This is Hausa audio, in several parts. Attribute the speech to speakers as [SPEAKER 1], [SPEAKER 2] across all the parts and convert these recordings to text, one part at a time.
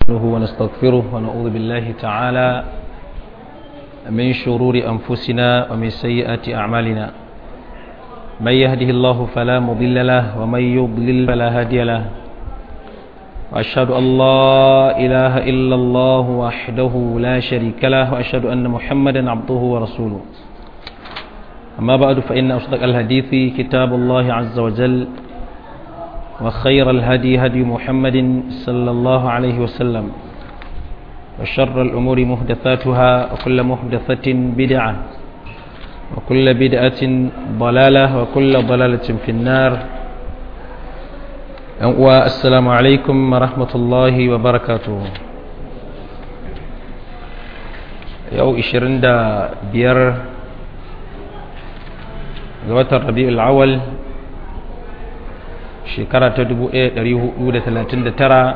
[SPEAKER 1] نستعينه ونستغفره ونعوذ بالله تعالى من شرور أنفسنا ومن سيئات أعمالنا من يهده الله فلا مضل له ومن يضلل فلا هادي له وأشهد أن لا إله إلا الله وحده لا شريك له وأشهد أن محمدا عبده ورسوله أما بعد فإن أصدق الحديث كتاب الله عز وجل وخير الهدي هدي محمد صلى الله عليه وسلم وشر الأمور محدثاتها وكل محدثة بدعة وكل بدعة ضلالة وكل ضلالة في النار والسلام عليكم ورحمة الله وبركاته يو إشرين دا بير غوات الربيع الأول shekara ta 1439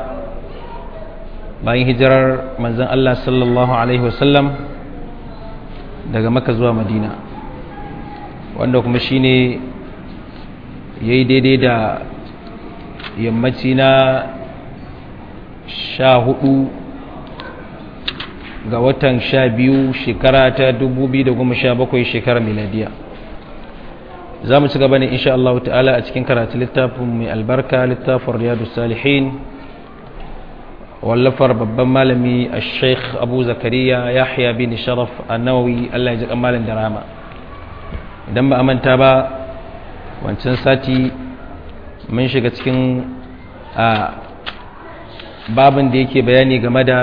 [SPEAKER 1] bayan hijirar manzan Allah sallallahu Alaihi wasallam daga maka zuwa madina wanda kuma shine ya yi daidai da yammaci na sha hudu ga watan sha biyu shekara ta 2017 shekarar miladiya za mu ci gaba ne insha Allah ta'ala a cikin karatu littafin mai albarka littafin riyadu salihin wallafar babban malami a sheikh abu zakariya yahya bin sharaf annawawi Allah ya ji kamalin da rama idan ba a manta ba wancan sati mun shiga cikin a babin da yake bayani game da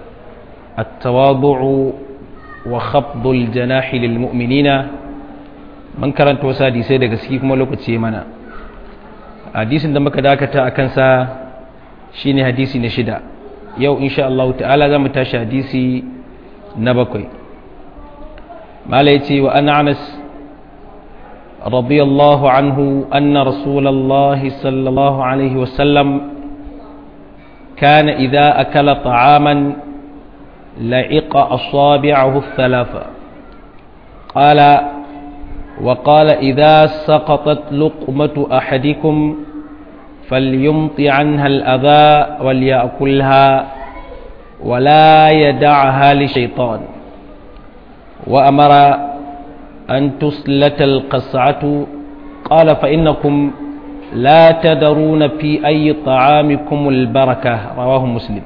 [SPEAKER 1] at-tawadu'u wa khafdul janahi lil mu'minina mun karanta wasu hadisai daga ciki kuma lokaci mana hadisin da muka dakata a kansa shine hadisi na shida yau insha Allah ta'ala za mu tashi hadisi na bakwai mala ya ce wa ana anas radiyallahu anhu anna rasulallah sallallahu alaihi wasallam كان إذا أكل طعاما لعق أصابعه الثلاثة قال وقال إذا سقطت لقمة أحدكم فليمط عنها الأذى وليأكلها ولا يدعها لشيطان وأمر أن تسلت القصعة قال فإنكم لا تدرون في أي طعامكم البركة رواه مسلم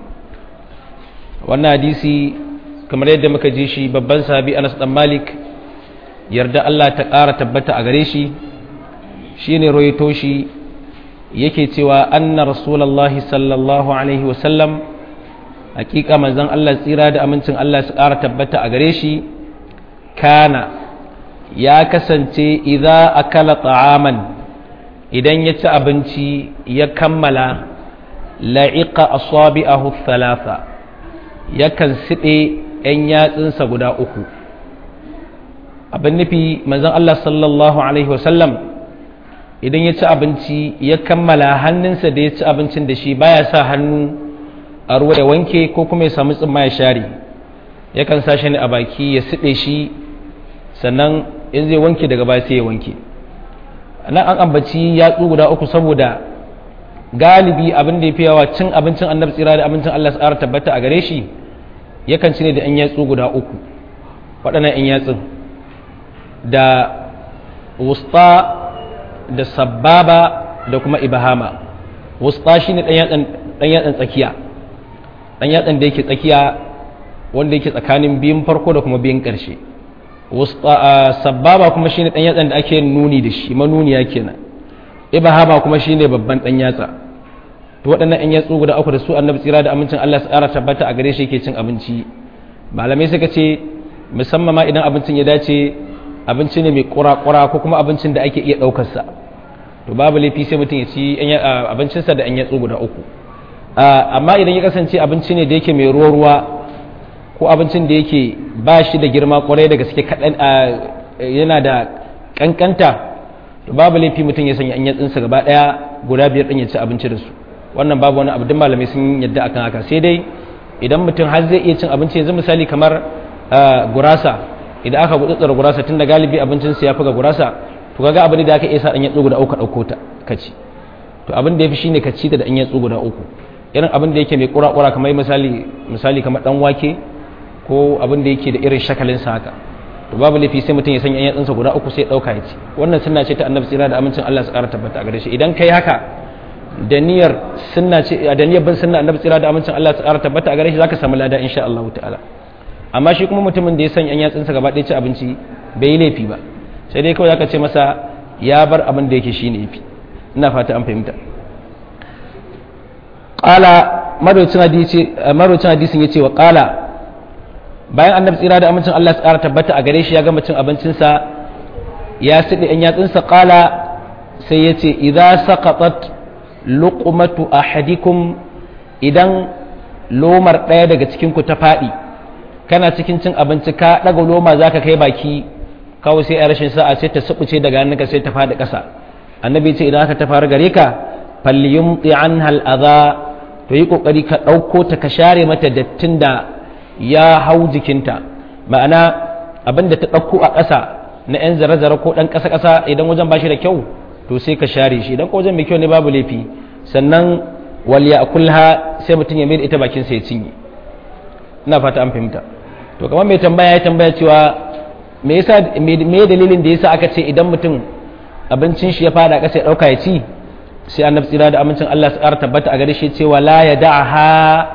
[SPEAKER 1] وانا حديثي كما يدى مكجيشي ببن سابي أنس مالك yarda Allah ta ƙara tabbata a gare shi shi ne roito shi yake cewa anna rasulallah sallallahu alaihi wasallam hakika manzon Allah tsira da amincin Allah su ƙara tabbata a gare shi kana ya kasance idza akala ta'aman idan ya ci abinci ya kammala la'iqa asabi'ahu thalatha yakan siɗe 'yan yatsunsa guda uku abin nufi manzon Allah sallallahu Alaihi wasallam idan ya ci abinci ya kammala hannunsa da ya ci abincin da shi baya sa hannu a ruwa ya wanke ko kuma ya samu tsimma ya share yakan sa shi ne a baki ya siɗe shi sannan in zai wanke daga baya sai ya wanke nan an ambaci yatsu guda uku saboda galibi abin da ya fi yawa cin abincin annabi tsira da abincin Allah tsara tabbata a gare shi yakan ci ne da 'yan yatsu guda uku waɗannan 'yan yatsun da wusta da sababa da kuma ibahama wusta shi ne ɗan yatsan tsakiya ɗan yatsan da yake tsakiya wanda yake tsakanin biyun farko da kuma biyun ƙarshe sababa kuma shi ne ɗan yatsan da ake nuni da shi manuniya kenan ibahama kuma shi ne babban ɗan yatsa to waɗannan ɗan yatsu guda uku da su annabi tsira da amincin Allah su ƙara tabbata a gare shi yake cin abinci malamai suka ce musamman ma idan abincin ya dace abinci ne mai kura-kura ko kuma abincin da ake iya ɗaukarsa to babu laifi sai mutum ya ci abincinsa da an yatsu guda uku amma idan ya kasance abinci ne da yake mai ruwa-ruwa ko abincin da yake ba shi da girma kwarai da gaske kaɗan yana da ƙanƙanta to babu laifi mutum ya sanya an yatsunsa gaba ɗaya guda biyar ɗin ya ci abinci da su wannan babu wani abu don malamai sun yadda akan haka sai dai idan mutum har zai iya cin abinci yanzu misali kamar gurasa idan aka gutsutsura gurasa tun da galibi abincin su ya fi ga gurasa to kaga abin da aka iya sa dan yatsu guda uku dauko ta kaci to abin da yafi shine ka ci da dan yatsu guda uku irin abin da yake mai kura-kura kamar misali misali kamar dan wake ko abin da yake da irin shakalin sa haka to babu laifi sai mutum ya sanya yan yatsunsa guda uku sai dauka ya ci wannan sunna ce ta annabi tsira da amincin Allah su ƙara tabbata a gare shi idan kai haka da niyyar sunna ce da niyyar bin sunna annabi tsira da amincin Allah su ƙara tabbata a gare shi zaka samu lada insha Allah ta'ala amma shi kuma mutumin da ya sanya yan yatsunsa gaba ɗaya ci abinci bai yi laifi ba sai dai kawai zaka ce masa ya bar abin da yake shine yafi ina fata an fahimta qala marwacin hadisi marwacin hadisin yace wa qala bayan annabi tsira da amincin Allah su ƙara tabbata a gare shi ya gama cin abincinsa ya siɗe ɗan yatsunsa ƙala sai ya ce idza saqatat luqmatu ahadikum idan lomar ɗaya daga cikin ku ta faɗi kana cikin cin abinci ka ɗaga loma zaka kai baki kawai sai a rashin sa'a sai ta subuce daga hannunka sai ta faɗi ƙasa annabi ce idan aka ta faru gare ka falyumti anha al-adha to yi kokari ka ɗauko ta ka share mata dattin da ya hau jikinta ma'ana abin da ta ɗauko a ƙasa na 'yan zare-zare ko ɗan ƙasa-ƙasa idan wajen ba shi da kyau to sai ka share shi idan ko wajen mai kyau ne babu laifi sannan waliya a kulha sai mutum ya mai ita bakin sa ya cinye ina fata an fahimta to kamar mai tambaya ya tambaya cewa me yasa me dalilin da yasa aka ce idan mutum abincin shi ya fada ƙasa ya ɗauka ya ci sai annabi tsira da amincin Allah su ƙara tabbata a gare shi cewa la ya da'aha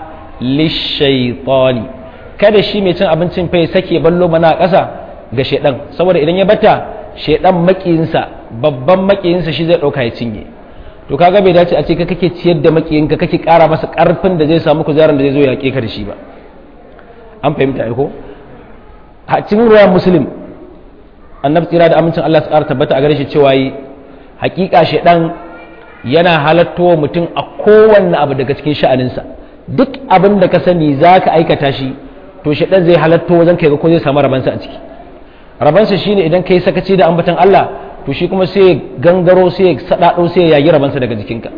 [SPEAKER 1] lishaitani kada shi mai cin abincin fa ya sake ballo mana a ƙasa ga shedan saboda idan ya bata shedan makiyinsa babban makiyinsa shi zai ɗauka ya cinye to kaga bai dace a ce ka kake ciyar da makiyinka kake ƙara masa ƙarfin da zai samu kuzarin da zai zo ya ka da shi ba an fahimta ai ko a cikin ruwan muslim annabi tsira da amincin Allah su ƙara tabbata a gare shi cewa yi hakika shedan yana halattowa mutum a kowanne abu daga cikin sha'aninsa duk abin da ka sani za ka aikata shi to shaɗan zai halatto wajen kai ga ko zai samu rabansa a ciki rabansa shine idan kai sakaci da ambatan Allah to shi kuma sai gangaro sai sadado sai ya yagi rabansa daga jikinka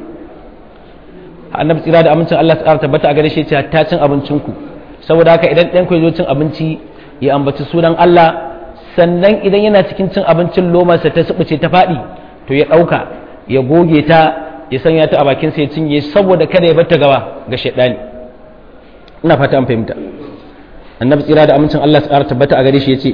[SPEAKER 1] annabi tsira da amincin Allah tsara tabbata a gare shi ta cin abincinku saboda haka idan ɗan ku zo cin abinci ya ambaci sunan Allah sannan idan yana cikin cin abincin lomarsa ta subuce ta faɗi to ya ɗauka ya goge ta ya sanya ta a bakin sa ya cinye saboda kada ya bar ta gawa ga shaidani ina fata an fahimta annabi tsira da amincin Allah tsara tabbata a gare shi yace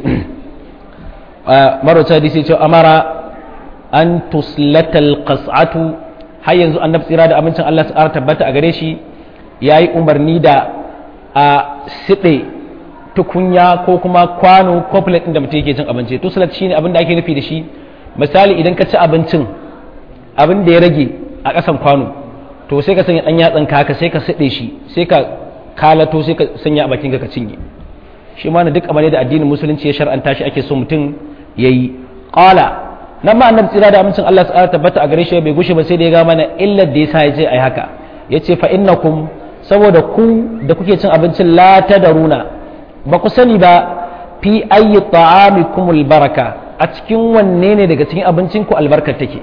[SPEAKER 1] marota hadisi ce amara an tuslatal qas'atu har yanzu annabi tsira da amincin Allah tsara tabbata a gare shi yayi umarni da a siɗe tukunya ko kuma kwano ko plate da mutum yake cin abinci tuslat shine abin da ake nufi da shi misali idan ka ci abincin abin da ya rage a ƙasan kwano to sai ka sanya ɗan yatsan ka sai ka siɗe shi sai ka kalato sai ka sanya a bakin ka cinye shi ma na duk abin da addinin musulunci ya shar'anta shi ake so mutum ya yi ƙala nan ma annabi tsira da amincin Allah tsara tabbata a gare shi bai gushe ba sai da ya ga mana illar da yasa ya ce ai haka ya ce fa innakum saboda ku da kuke cin abincin la tadaruna ba ku sani ba fi ayyi ta'amikumul baraka a cikin wanne ne daga cikin abincin ku albarkar take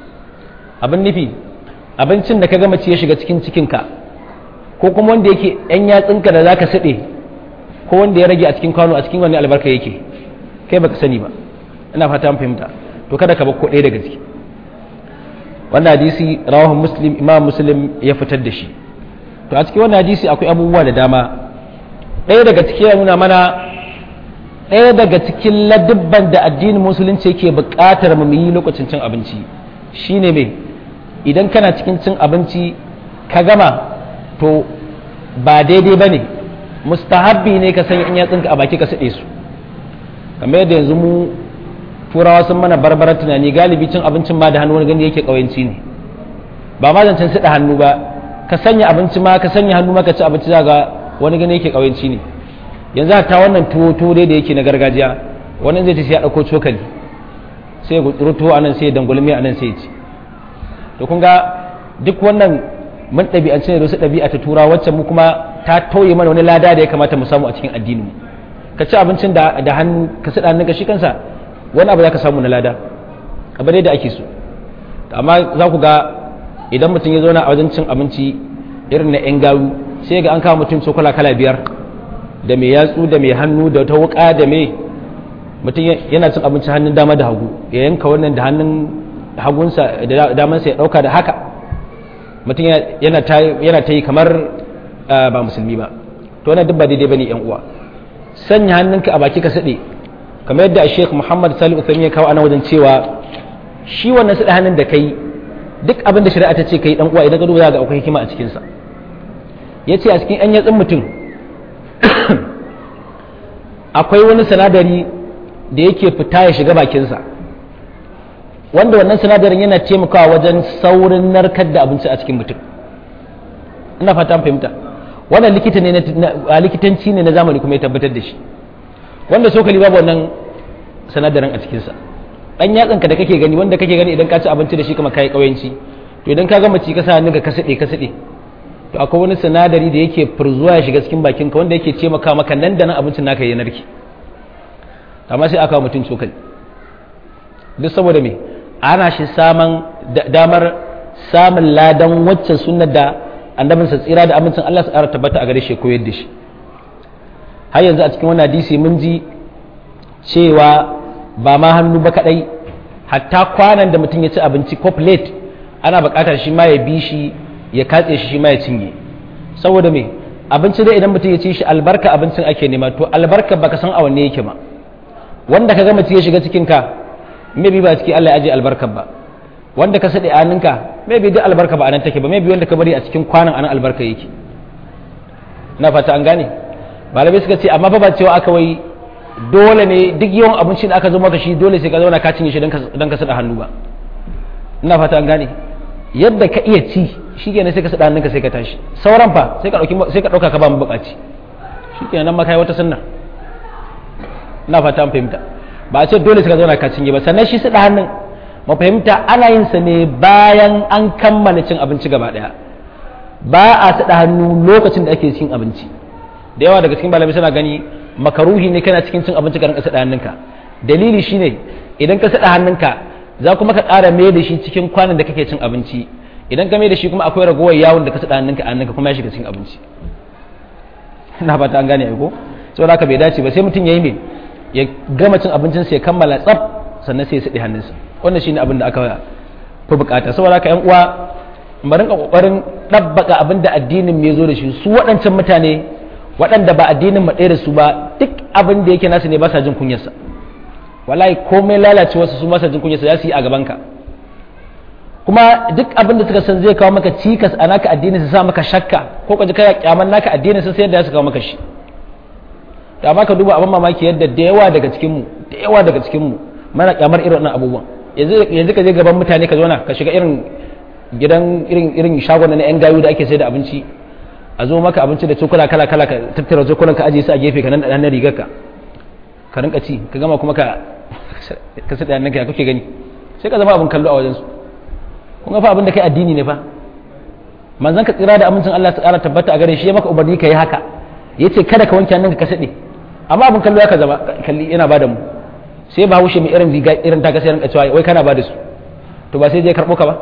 [SPEAKER 1] abin nufi abincin da ka gama ci ya shiga cikin cikinka ko kuma wanda yake yan yatsinka da zaka sade ko wanda ya rage a cikin kwano a cikin wani albarka yake kai baka sani ba ina fata an fahimta to kada ka bar ko ɗaya daga ciki wannan hadisi rawahu muslim imam muslim ya fitar da shi to a cikin wannan hadisi akwai abubuwa da dama ɗaya daga ciki ya nuna mana ɗaya daga cikin ladubban da addinin musulunci yake buƙatar mu yi lokacin cin abinci shine me idan kana cikin cin abinci ka gama to ba daidai ba ne mustahabbi ne ka sanya in yatsunka a baki ka saɗe su kamar yadda yanzu mu turawa sun mana barbarar tunani galibi cin abincin ma da hannu wani gani yake ƙawanci ne ba ma zancen saɗa hannu ba ka sanya abinci ma ka sanya hannu ma ka ci abinci za ga wani gani yake ƙawanci ne yanzu ta wannan tuwo tuwo dai da yake na gargajiya wani zai ci sai ya ɗauko cokali sai ya gutsuru tuwo a nan sai ya dangulmi a nan sai ya ci to kun ga duk wannan mun ɗabi'ance ne da wasu ɗabi'a ta tura wacce mu kuma ta tauye mana wani lada da ya kamata mu samu a cikin addinin ka ci abincin da da hannu ka sada hannunka shi kansa wani abu za ka samu na lada abu ne da ake so amma za ku ga idan mutum ya zauna a wajen cin abinci irin na yan garu sai ga an kawo mutum cokala kala biyar da mai yatsu da mai hannu da ta wuka da mai mutum yana cin abinci hannun dama da hagu ya yanka wannan da hannun hagunsa da damansa ya dauka da haka mutum yana ta yi kamar ba musulmi ba to wannan duk ba daidai bane yan uwa sanya hannunka a baki ka sade kamar yadda Sheikh Muhammad Salih Uthaymeen ya kawo ana wajen cewa shi wannan sada hannun da kai duk abin da shari'a ta ce kai dan uwa idan ka duba za ga akwai hikima a cikin sa yace a cikin yan yatsun mutum akwai wani sinadari da yake fita ya shiga bakinsa wanda wannan sinadarin yana taimakawa wajen saurin narkar da abinci a cikin mutum ina fata fahimta wannan likita ne na likitanci ne na zamani kuma ya tabbatar da shi wanda sokali babu wannan sinadarin a cikinsa dan yatsanka da kake gani wanda kake gani idan ka ci abinci da shi kuma kai kauyanci to idan ka gama ci ka sa hannunka ka sade ka sade to akwai wani sinadari da yake furzuwa ya shiga cikin bakinka wanda yake taimaka maka nan da nan abincin naka ya narke amma sai aka mutum cokali duk saboda me ana shi saman damar samun ladan waccan sunnar da annabinsa tsira da amincin Allah su ƙara tabbata a gare shi koyar da shi har yanzu a cikin wannan hadisi mun ji cewa ba ma hannu ba kadai hatta kwanan da mutum ya ci abinci ko plate ana buƙatar shi ma ya bi shi ya katse shi shi ma ya cinye saboda me abinci dai idan mutum ya ci shi albarka abincin ake nema to albarka baka san a wanne yake ba wanda ka gama ya shiga cikin ka maybe ba ciki Allah ya aje albarkar ba wanda ka sade aninka maybe duk albarka ba anan take ba maybe wanda ka bari a cikin kwanan anan albarka yake na fata an gane malamai suka ce amma fa ba cewa aka wai dole ne duk yawan abincin da aka zo maka shi dole sai ka zauna ka cinye shi dan ka sada hannu ba ina fata an gane yadda ka iya ci shikenan sai ka sada hannunka sai ka tashi sauran fa sai ka dauki sai ka dauka ka ba mu bukaci shikenan nan ma kai wata sunna ina fata an fahimta ba a ce dole sai ka zauna ka cinye ba sannan shi sada hannun mu fahimta ana yin sa ne bayan an kammala cin abinci gaba daya ba a sada hannu lokacin da ake cin abinci da yawa daga cikin malamai suna gani makaruhi ne kana cikin cin abinci ka rinka sada hannunka dalili shine idan ka sada hannunka za kuma ka ƙara mai da shi cikin kwanan da kake cin abinci idan ka mai da shi kuma akwai ragowar yawon da ka sada hannunka a hannunka kuma ya shiga cin abinci ina fata an gane ai ko saboda haka bai dace ba sai mutum yayi me ya gama cin abincin sa ya kammala tsaf sannan sai ya sadi hannunsa wannan shine abin da aka fi bukata saboda haka yan uwa mu rinka kokarin dabbaka abin da addinin me zo da shi su waɗancan mutane waɗanda ba addinin mu ɗaya da su ba duk abin da yake nasu ne ba sa jin kunyarsa wallahi komai lalace wasu su ba sa jin kunyarsa za su yi a gabanka kuma duk abin da suka san zai kawo maka cikas a naka addinin su sa maka shakka ko ka ji kai kyaman naka addinin su sai da su kawo maka shi da amma ka duba abin mamaki yadda da yawa daga cikin mu da yawa daga cikin mu mana kyamar irin wannan abubuwan yanzu yanzu ka je gaban mutane ka zauna ka shiga irin gidan irin irin shagon na yan gayu da ake sai da abinci a zo maka abinci da cokula kala kala ka tattara cokulan ka ajiye su a gefe ka nan da rigar ka ka rinka ci ka gama kuma ka ka sada nan ka kake gani sai ka zama abin kallo a wajen su kun ga fa abin da kai addini ne fa manzon ka tsira da amincin Allah ta kara tabbata a gare shi ya maka umarni ka yi haka yace kada ka wanke hannunka ka sade amma abin kallo ya ka zama kalli yana bada mu sai ba haushe mai irin riga irin ta ka sai rinka cewa wai kana bada su to ba sai je karbo ka ba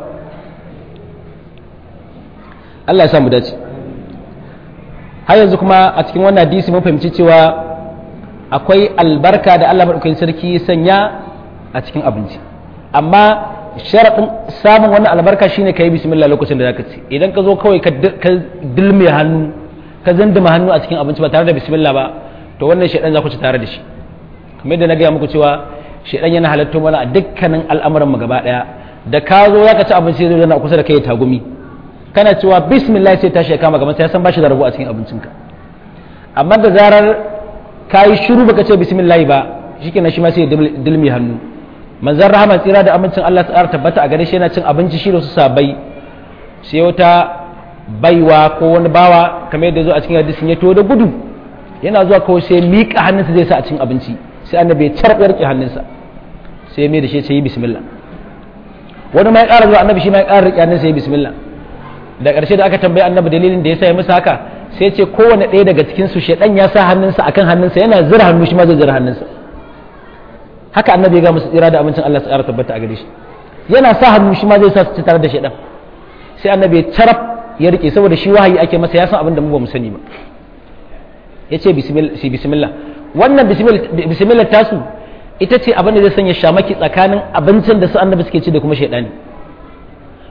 [SPEAKER 1] Allah ya sa mu dace har yanzu kuma a cikin wannan hadisi mun fahimci cewa akwai albarka da Allah madaukakin sarki ya sanya a cikin abinci amma sharaɗin samun wannan albarka shine ka yi bismillah lokacin da zaka ci idan ka zo kawai ka dilme hannu ka zindima hannu a cikin abinci ba tare da bismillah ba to wannan shaidan za ku ci tare da shi kamar yadda na gaya muku cewa shaidan yana halatto mana a dukkanin al'amuran mu gaba daya da ka zo zaka ci abinci zai zo kusa da kai tagumi kana cewa bismillah sai tashi ya kama gaban sai san bashi da rabo a cikin abincinka amma da zarar ka yi shiru baka ce bismillah ba shikenan shi ma sai ya dilmi hannu manzon rahama tsira da amincin Allah tsara tabbata a gare shi yana cin abinci shi da su sabai sai wata baiwa ko wani bawa kamar yadda zo a cikin hadisin ya to da gudu yana zuwa kawai sai miƙa hannunsa zai sa a cikin abinci sai annabi ya carɓe rike hannunsa sai ya mai da shi sai yi bismillah wani ma ya ƙara zuwa annabi shi ma ya ƙara rike hannunsa ya yi bismillah da ƙarshe da aka tambayi annabi dalilin da ya sa ya musu haka sai ce kowane ɗaya daga cikin su shedan ya sa hannunsa akan hannunsa yana zira hannu shi ma zai zira hannunsa haka annabi ya ga musu tsira da amincin Allah su ƙara tabbata a gare shi yana sa hannu shi ma zai sa su ci tare da shedan sai annabi ya carab ya rike saboda shi wahayi ake masa ya san abin da mu ba mu sani ba ya ce bismillah wannan bismillah tasu ita ce abin da zai sanya shamaki tsakanin abincin da su annabi suke ci da kuma shaidani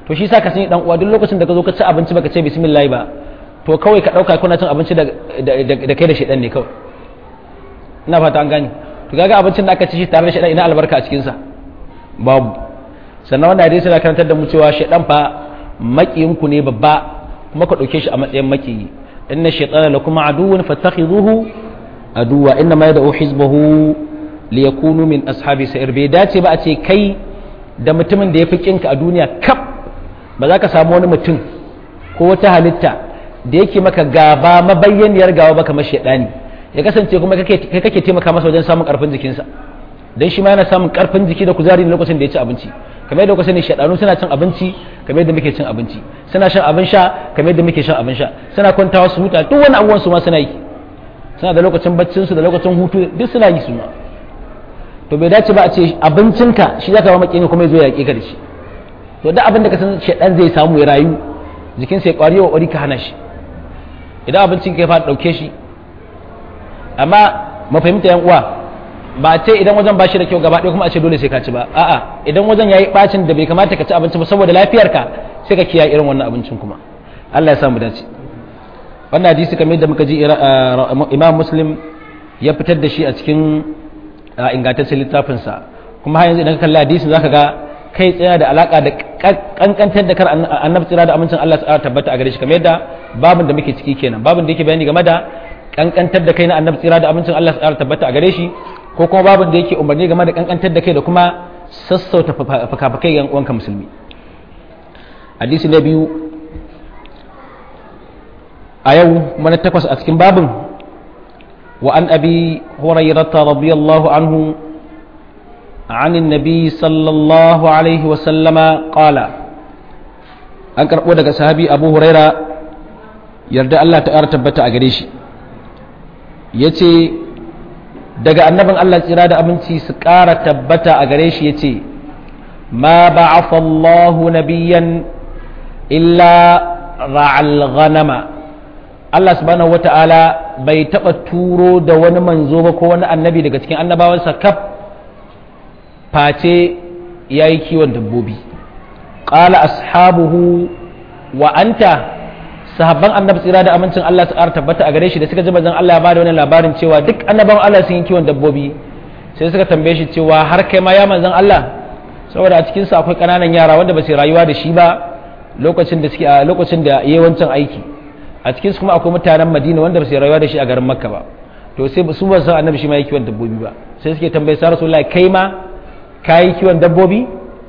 [SPEAKER 1] to shi sa ka sani dan uwa duk lokacin da ka zo ka ci abinci baka ce bismillah ba to kawai ka dauka kuna cin abinci da kai da shedan ne kawai ina fata an gani to kaga abincin da aka ci shi tare da shedan ina albarka a cikin sa babu sannan wannan hadisi yana karantar da mu cewa shedan fa makiyin ku ne babba kuma ka dauke shi a matsayin makiyi inna shaytana lakum aduwwun fattakhidhuhu aduwa inna ma yad'u hizbahu liyakunu min ashabi sa'ir bai dace ba a ce kai da mutumin da yafi kinka a duniya kaf ba za ka samu wani mutum ko wata halitta da yake maka gaba mabayyaniyar gawa ba kamar shaidani ya kasance kuma kai kake taimaka masa wajen samun karfin jikinsa dan shi ma yana samun karfin jiki da kuzari lokacin da ya ci abinci kamar yadda kuka sani shaidanu suna cin abinci kamar yadda muke cin abinci suna shan abin sha kamar yadda muke shan abin sha suna kwantawa su huta duk wani abubuwan su ma suna yi suna da lokacin baccin su da lokacin hutu duk suna yi su ma to bai dace ba a ce abincinka shi zaka ba makin kuma ya zo ya yaƙe ka da shi to duk abin da ka san shaidan zai samu ya rayu jikinsa ya kwari wa kwari ka hana shi idan abincin ka ya fara dauke shi amma mafahimta yan uwa ba a ce idan wajen ba shi da kyau gaba ɗaya kuma a ce dole sai ka ci ba a'a idan wajen yayi bacin da bai kamata ka ci abinci ba saboda lafiyarka sai ka kiyaye irin wannan abincin kuma Allah ya samu dace wannan hadisi kamar yadda muka ji Imam Muslim ya fitar da shi a cikin ingantaccen littafinsa kuma har yanzu idan ka kalli hadisin zaka ga kai tsaya da alaka da kankantar da kar annabi tsira da amincin Allah ta tabbata a gare shi kamar yadda babin da muke ciki kenan babin da yake bayani game da kankantar da kai na annabi tsira da amincin Allah ta tabbata a gare shi ko kuma babin da yake umarni game da kankantar da kai da kuma sassauta fakafakai yan uwanka musulmi hadisi na biyu a yau mana takwas a cikin babin wa an abi hurairata radiyallahu anhu عن النبي صلى الله عليه وسلم قال an karɓo daga sahabi abu huraira yarda Allah ta ƙara tabbata a gare shi ya ce daga annabin Allah tsira da abinci su ƙara tabbata a gare shi ya ce ma ba'afa Allahu nabiyyan illa ra'al ghanama Allah subhanahu wata'ala bai taɓa turo da wani manzo ba ko wani annabi daga cikin annabawansa kaf face ya yi kiwon dabbobi ƙala ashabuhu wa anta sahabban annabi tsira da amincin Allah su tabbata a gare shi da suka ji manzon Allah ya bada wani labarin cewa duk annaban Allah sun yi kiwon dabbobi sai suka tambaye shi cewa har kai ma ya manzon Allah saboda a cikin su akwai ƙananan yara wanda ba su rayuwa da shi ba lokacin da suke a lokacin da yayi wancan aiki a cikin su kuma akwai mutanen Madina wanda ba su rayuwa da shi a garin Makka ba to sai su ba san annabi shi ma yi kiwon dabbobi ba sai suke tambaye sa Rasulullahi kai ma kayi kiwon dabbobi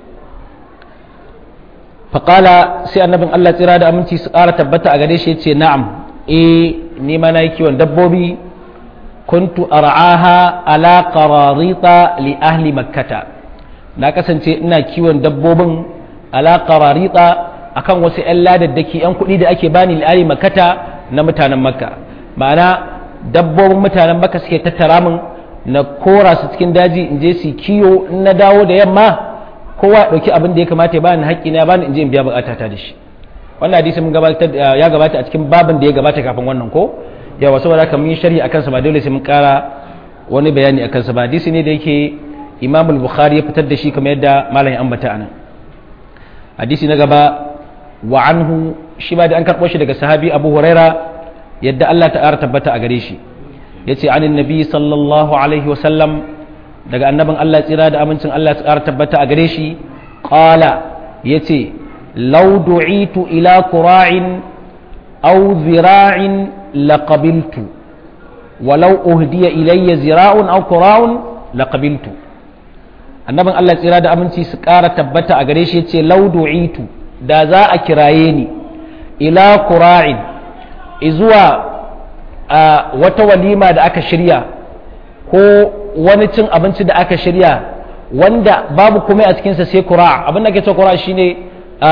[SPEAKER 1] faƙala sai annabin Allah tsira da aminci su ƙara tabbata a gare shi ya ce na'am eh ni ma na yi kiwon dabbobi kuntu ar'aha ala qararita li ahli makkata na kasance ina kiwon dabbobin ala qararita akan wasu 'yan ladaddaki 'yan kuɗi da ake bani li ahli makkata na mutanen makka ma'ana dabbobin mutanen makka suke tattara min na kora su cikin daji in je su kiyo in na dawo da yamma kowa ya dauki abin da ya kamata ya bani haƙƙi na bani in je in biya bukata ta da shi wannan hadisi mun gabatar ya gabata a cikin babin da ya gabata kafin wannan ko yawa saboda haka mun yi sharhi akan sa ba dole sai mun ƙara wani bayani akan sa ba hadisi ne da yake Imam al-Bukhari ya fitar da shi kamar yadda malam ya ambata anan hadisi na gaba wa anhu shi ba da an karɓo shi daga sahabi Abu Huraira yadda Allah ta tabbata a gare shi yace anin nabi sallallahu alaihi wasallam daga annabin Allah tsira da amincin Allah tsara tabbata a gare shi qala yace law du'itu ila qura'in aw zira'in laqabiltu walau uhdiya ilayya zira'un aw qura'un laqabiltu annabin Allah tsira da aminci su ƙara tabbata a gare shi yace law du'itu da za a kiraye ni ila qura'in izuwa a wata walima da aka shirya ko wani cin abinci da aka shirya wanda babu komai a cikinsa sai kura abin da ke ce kura shine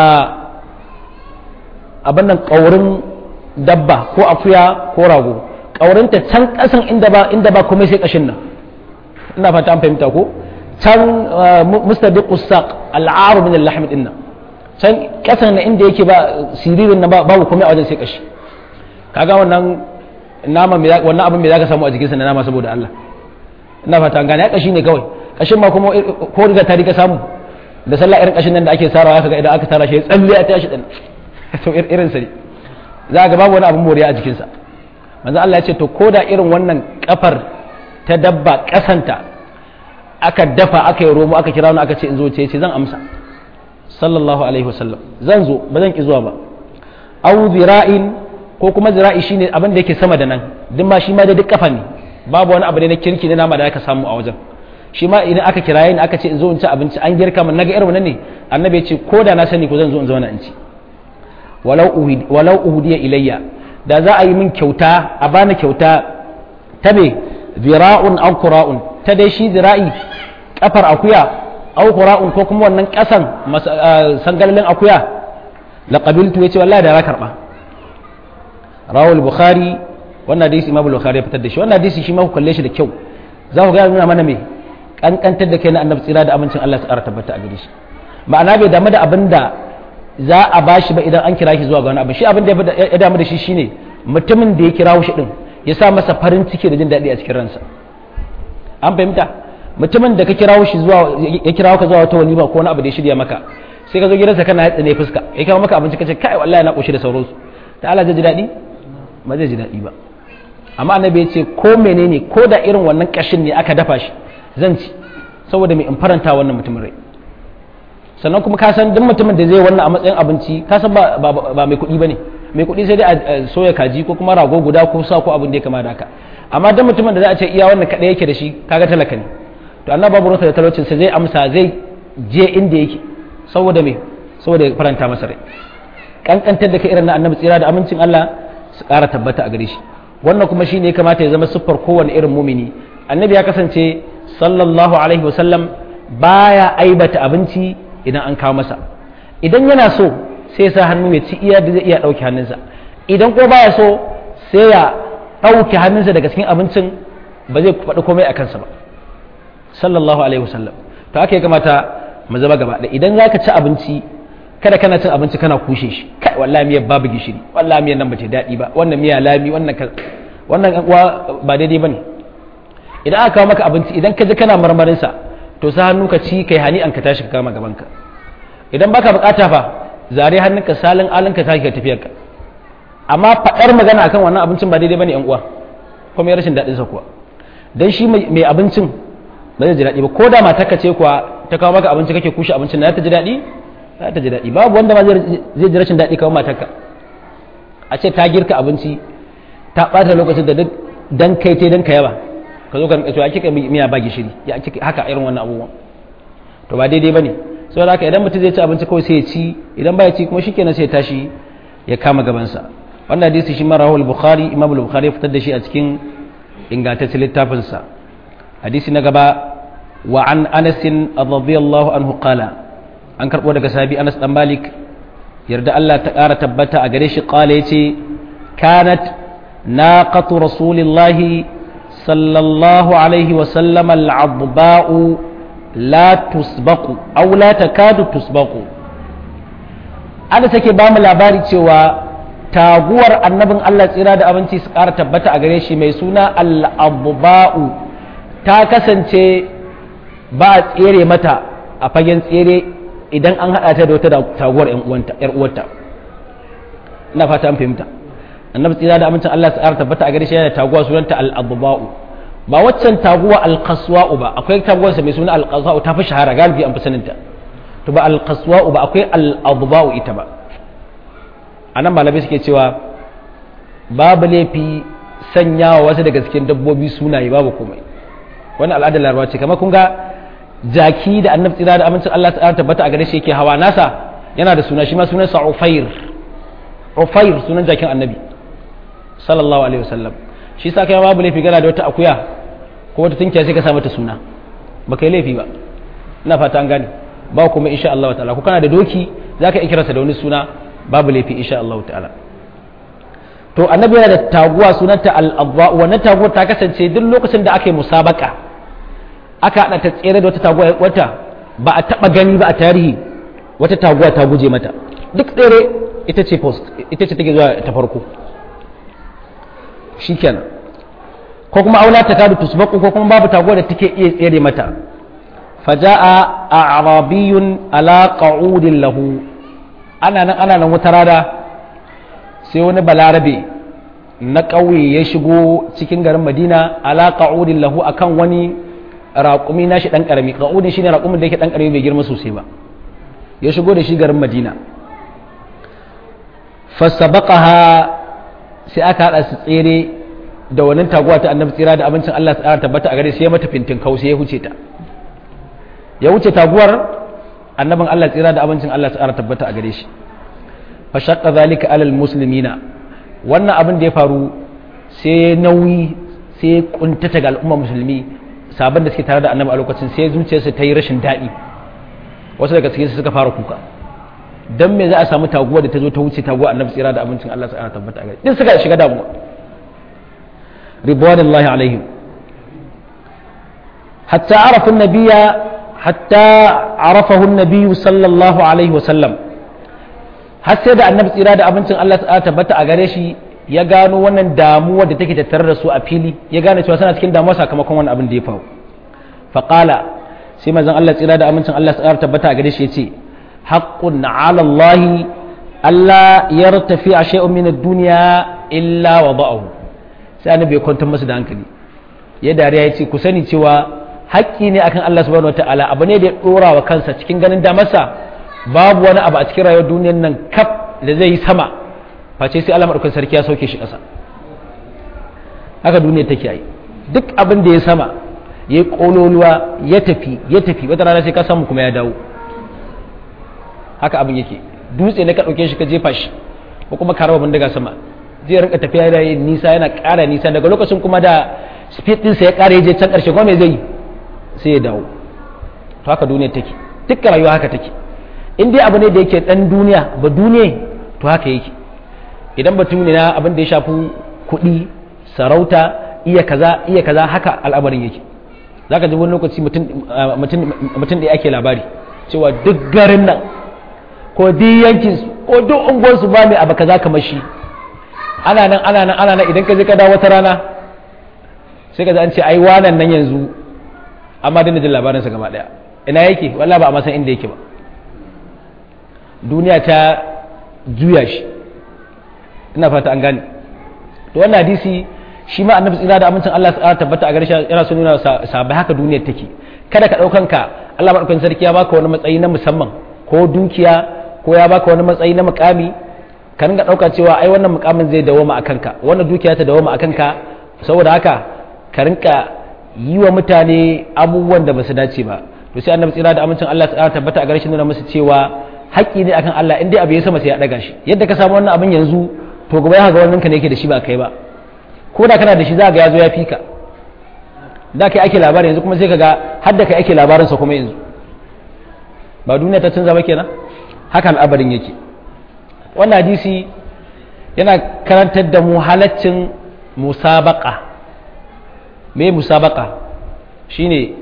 [SPEAKER 1] abin nan ƙaurin dabba ko akuya ko rago ƙaurinta can ƙasan inda ba inda ba komai sai ƙashin nan ina fata an fahimta ko can mustabiqu saq al'aru min al-lahm din nan can ƙasan na inda yake ba siririn na babu komai a wajen sai ƙashi kaga wannan nama wannan abin me zaka samu a jikinsa na nama saboda Allah ina fata an gane kashi ne kawai kashin ma kuma ko riga ta riga samu da sallah irin kashin nan da ake sarawa kaga idan aka tara shi tsalle a tashi din to irin sa ne za ga babu wani abin moriya a jikinsa manzo Allah ya ce to koda irin wannan kafar ta dabba kasanta aka dafa aka yi romo aka kira wani aka ce in zo ce ce zan amsa sallallahu alaihi wasallam zan zo ba zan ki zuwa ba au zira'in ko kuma zira'i shine abin da yake sama da nan duk ma shi ma da duk kafa ne babu wani abu ne na kirki na nama da aka samu a wajen shi ma idan aka kiraye ni aka ce in zo in ci abinci an girka min naga irin wannan ne annabi ya ce ko da na sani ko zan zo in zauna in ci walau uhudiya ilayya da za a yi min kyauta a bani kyauta ta me zira'un aw qura'un ta dai shi zira'i kafar akuya aw qura'un ko kuma wannan kasan sangalalin akuya la qabiltu yace wallahi da na karba rawul bukhari wannan hadisi imam bukhari ya fitar da shi wannan hadisi shi ma ku kalle shi da kyau za ku ga nuna mana me kankantar da kai na annabi tsira da amincin Allah su ƙara tabbata a gare shi ma'ana bai damu da abin da za a bashi ba idan an kira shi zuwa ga wani abu shi abin da ya damu da shi shine mutumin da ya kira shi din ya sa masa farin ciki da jin daɗi a cikin ransa an fahimta mutumin da ka kira shi zuwa ya kira ka zuwa wata walima ko wani abu da ya shirya maka sai ka zo gidansa kana yatsa ne fuska ya kawo maka abinci kace kai wallahi na koshi da sauransu ta Allah zai ji daɗi ba zai ji daɗi ba amma annabi ya ce ko menene ko da irin wannan kashin ne aka dafa shi zan ci saboda mai in faranta wannan mutumin rai sannan kuma ka san duk mutumin da zai wannan a matsayin abinci ka san ba mai kuɗi ba ne mai kuɗi sai dai a soya kaji ko kuma rago guda ko sa ko abin da ya kama da haka amma duk mutumin da za a ce iya wannan kaɗai yake da shi kaga talaka ne to Allah babu ruwansa da talaucin sa zai amsa zai je inda yake saboda me saboda ya faranta masa rai kankantar da ka irin na annabi tsira da amincin Allah su ƙara tabbata a gare shi wannan kuma shine ya kamata ya zama siffar kowane irin mumini annabi ya kasance sallallahu alaihi wasallam baya aibata abinci idan an kawo masa idan yana so sai sa hannu ya ci iya da zai iya ɗauke hannunsa idan ko baya so sai ya ɗauke hannunsa daga cikin abincin ba zai faɗi komai a kansa ba sallallahu alaihi wasallam to haka ya kamata mu zama gaba da idan za ka ci abinci kada kana cin abinci kana kushe shi kai wallahi miyar babu gishiri wallahi miyar nan ba ta daɗi ba wannan miya lami wannan wannan uwa ba daidai bane idan aka kawo maka abinci idan ka ji kana marmarin sa to sa hannu ka ci kai hani an ka tashi ka kama gaban ka idan baka bukata fa zare hannunka salin alin ka tashi ka tafiyar ka amma faɗar magana akan wannan abincin ba daidai bane yan uwa kuma ya rashin daɗin sa kuwa dan shi mai abincin ba zai ji daɗi ba ko da matarka ce kuwa ta kawo maka abinci kake kushe abincin na ta ji daɗi za ta ji daɗi babu wanda ma zai ji rashin daɗi kawo matarka a ce ta girka abinci ta ɓata lokacin da duk dan kai te dan ka yaba ka zo ka rinka cewa kika miya ba gishiri ya kika haka irin wannan abubuwan to ba daidai bane saboda haka idan mutum zai ci abinci kawai sai ya ci idan ba ya ci kuma shikenan sai ya tashi ya kama gabansa wannan hadisi shi ma rahul bukhari imam bukhari ya fitar da shi a cikin ingantaccen littafinsa hadisi na gaba wa an anas radiyallahu anhu qala an karbo daga sahabi anas dan malik yarda Allah ta ƙara tabbata a gare shi qala yace kanat naqatu rasulillahi sallallahu alaihi wa sallam al-adba'u la tusbaqu aw la takadu tusbaqu ana take ba mu labari cewa taguwar annabin Allah tsira da abinci su ƙara tabbata a gare shi mai suna al-adba'u ta kasance ba a tsere mata a fagen tsere idan an haɗa ta da wata taguwar ‘yar uwarta ina fata an fahimta annabi tsira da amincin Allah tsara tabbata a gare shi yana taguwa sunanta al-adba'u ba waccan taguwa al-qaswa'u ba akwai taguwarsa mai suna al-qaswa'u ta fi shahara galibi an fi saninta to ba al-qaswa'u ba akwai al-adba'u ita ba anan malamai suke cewa babu laifi sanyawa wasu daga cikin dabbobi sunaye babu komai wani al'adar larabawa ce kamar kun ga jaki da annabi tsira da amincin Allah ta tabbata a gare shi yake hawa nasa yana da suna shi ma sunansa Ufair Ufair sunan jakin annabi sallallahu alaihi wasallam shi sa kai babu laifi gana da wata akuya ko wata tunkiya sai ka sa mata suna ba kai laifi ba ina fata an gane ba kuma insha Allah ta'ala ko kana da doki zaka iya kiransa da wani suna babu laifi insha Allah ta'ala to annabi yana da taguwa sunanta al-adwa wannan taguwar ta kasance duk lokacin da aka yi musabaka aka haɗa ta tsere da wata taguwa wata ba a taɓa gani ba a tarihi wata taguwa ta guje mata duk tsere ita ce post ita ce take zuwa ta farko shikenan ko kuma aula ta kadu tusbaku ko kuma babu taguwa da take iya tsere mata faja'a a'rabiyun ala qa'udin lahu ana nan ana nan wata rana sai wani balarabe na ƙauye ya shigo cikin garin madina ala qa'udin lahu akan wani raƙumi nashi ɗan ƙarami ƙa'udin shine raƙumin da yake ɗan ƙarami bai girma sosai ba ya shigo da shi garin madina fasabaqaha sai aka haɗa su tsere da wannan taguwa ta annabi tsira da abincin Allah tsara tabbata a gare sai ya mata fintin kau sai ya huce ta ya wuce taguwar annabin Allah tsira da abincin Allah tsara tabbata a gare shi fa shaqqa zalika alal muslimina wannan abin da ya faru sai nauyi sai kuntata ga al'umma musulmi sabon da suke tare da annabi a lokacin sai zuciyarsu ta yi rashin daɗi wasu daga cikin su suka fara kuka dan me za a samu taguwa da ta zo ta wuce taguwa annabi tsira da abincin Allah tsara tabbata a gare din suka shiga damuwa ridwanullahi alaihim hatta arafa an-nabiyya hatta arafahu an-nabiy sallallahu alaihi wasallam har sai da annabi tsira da abincin Allah ta tabbata a gare shi ya gano wannan damuwa da take tattare da su a fili ya gane cewa suna cikin damuwa sakamakon wannan abin da ya faru faqala sai manzon Allah tsira da abincin Allah ta tabbata a gare shi yace haqqun 'ala Allah alla yartafi shay'un min ad-dunya illa wada'ahu sai annabi ya kwantar masa da hankali ya dariya ya ce ku sani cewa haƙƙi ne akan Allah subhanahu wataala abu ne da ya dora wa kansa cikin ganin damarsa babu wani abu a cikin rayuwar duniyar nan kaf da zai yi sama face sai Allah madaukakin sarki ya sauke shi ƙasa haka duniyar take yi duk abin da ya sama ya yi ƙololuwa ya tafi ya tafi wata rana sai ka samu kuma ya dawo haka abin yake dutse ne ka ɗauke shi ka jefa shi ko kuma ka raba bindiga sama zai rinka tafiya da yin nisa yana ƙara nisa daga lokacin kuma da speed ɗinsa ya ƙara je can ƙarshe kuma me zai sai ya dawo to haka duniya take dukkan rayuwa haka take in dai abu ne da yake ɗan duniya ba duniya to haka yake idan batun ne na abin da ya shafi kuɗi sarauta iya kaza iya kaza haka al'amarin yake zaka ji wani lokaci mutum da ake labari cewa duk garin nan ko duk yankin ko duk unguwarsu ba mai abu kaza kamar shi ana nan ana nan ana nan idan ka je ka dawo wata rana sai ka ji an ce ai wanan nan yanzu amma dina jin labarinsa gaba daya ina yake wallahi ba a masan inda yake ba duniya ta juya shi ina fata an gane to wannan hadisi shi ma annabi tsira da amincin Allah ya tabbata a gare shi yana so nuna sabai haka duniyar take kada ka daukan ka Allah madaukakin sarki ya baka wani matsayi na musamman ko dukiya ko ya baka wani matsayi na mukami ka ringa ɗauka cewa ai wannan mukamin zai dawoma a kanka wannan dukiya ta dawoma a kanka saboda haka ka rinka yi wa mutane abubuwan da ba su dace ba to sai annabi tsira da amincin Allah ta tabbata a garshin nuna musu cewa haƙƙi ne akan Allah in dai abu ya sama sai ya ɗaga shi yadda ka samu wannan abin yanzu to gobe ya ga wannan ka ne yake da shi ba kai ba ko da kana da shi za ga ya zo ya fika da kai ake labarin yanzu kuma sai ka ga har da kai ake labarinsa kuma yanzu ba duniya ta canza ba kenan haka al'abarin yake wannan hadisi yana karantar da mu halaccin musabaka me musabaka shine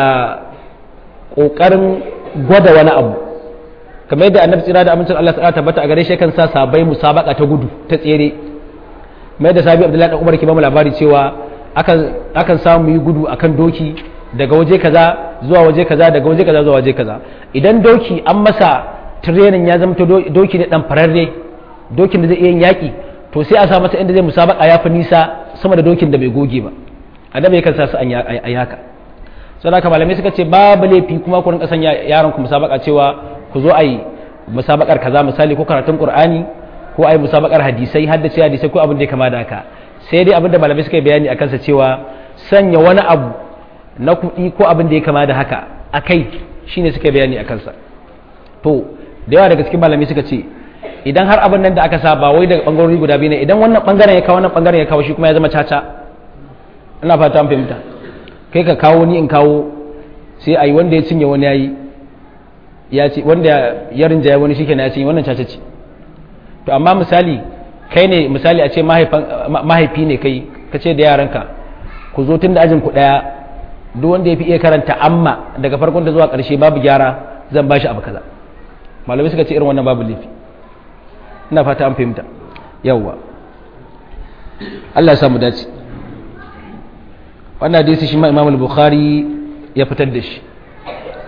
[SPEAKER 1] ƙoƙarin gwada wani abu kamar yadda annabi tsira da amincin Allah ta tabbata a gare shi kan sa sabai musabaka ta gudu ta tsere kamar yadda sabi abdullahi dan umar ke ba mu labari cewa akan akan samu yi gudu akan doki daga waje kaza zuwa waje kaza daga waje kaza zuwa waje kaza idan doki an masa training ya zama doki ne dan fararre dokin da zai iya yaki to sai a sa masa inda zai musabaka ya fi nisa sama da dokin da bai goge ba annabi yakan sa su an yaka sai haka malamai suka ce babu laifi kuma ku rinka sanya yaron ku musabaka cewa ku zo ayi musabakar kaza misali ko karatun qur'ani ko ayi musabakar hadisai haddace hadisai ko abin da ya kama da haka sai dai abin da malamai suka yi bayani akan sa cewa sanya wani abu na kuɗi ko abin da ya kama da haka akai shine suka bayani akan sa to da yawa daga cikin malamai suka ce idan har abin nan da aka sa ba wai daga bangarori guda biyu ne idan wannan bangaren ya kawo wannan bangaren ya kawo shi kuma ya zama caca ina fata an fahimta kai ka kawo ni in kawo sai ayi wanda ya cinye wani yayi ya ce wanda ya rinjaya wani shi kenan ya cinye wannan caca ce to amma misali kai ne misali a ce mahaifi ne kai ka ce da yaranka ku zo tun da ajin ku daya duk wanda ya fi iya karanta amma daga farkon da zuwa karshe babu gyara zan bashi abu kaza malamai suka ce irin wannan babu laifi ina fata an fahimta yawwa Allah ya samu dace wannan hadisi shi ma Imam al-Bukhari ya fitar da shi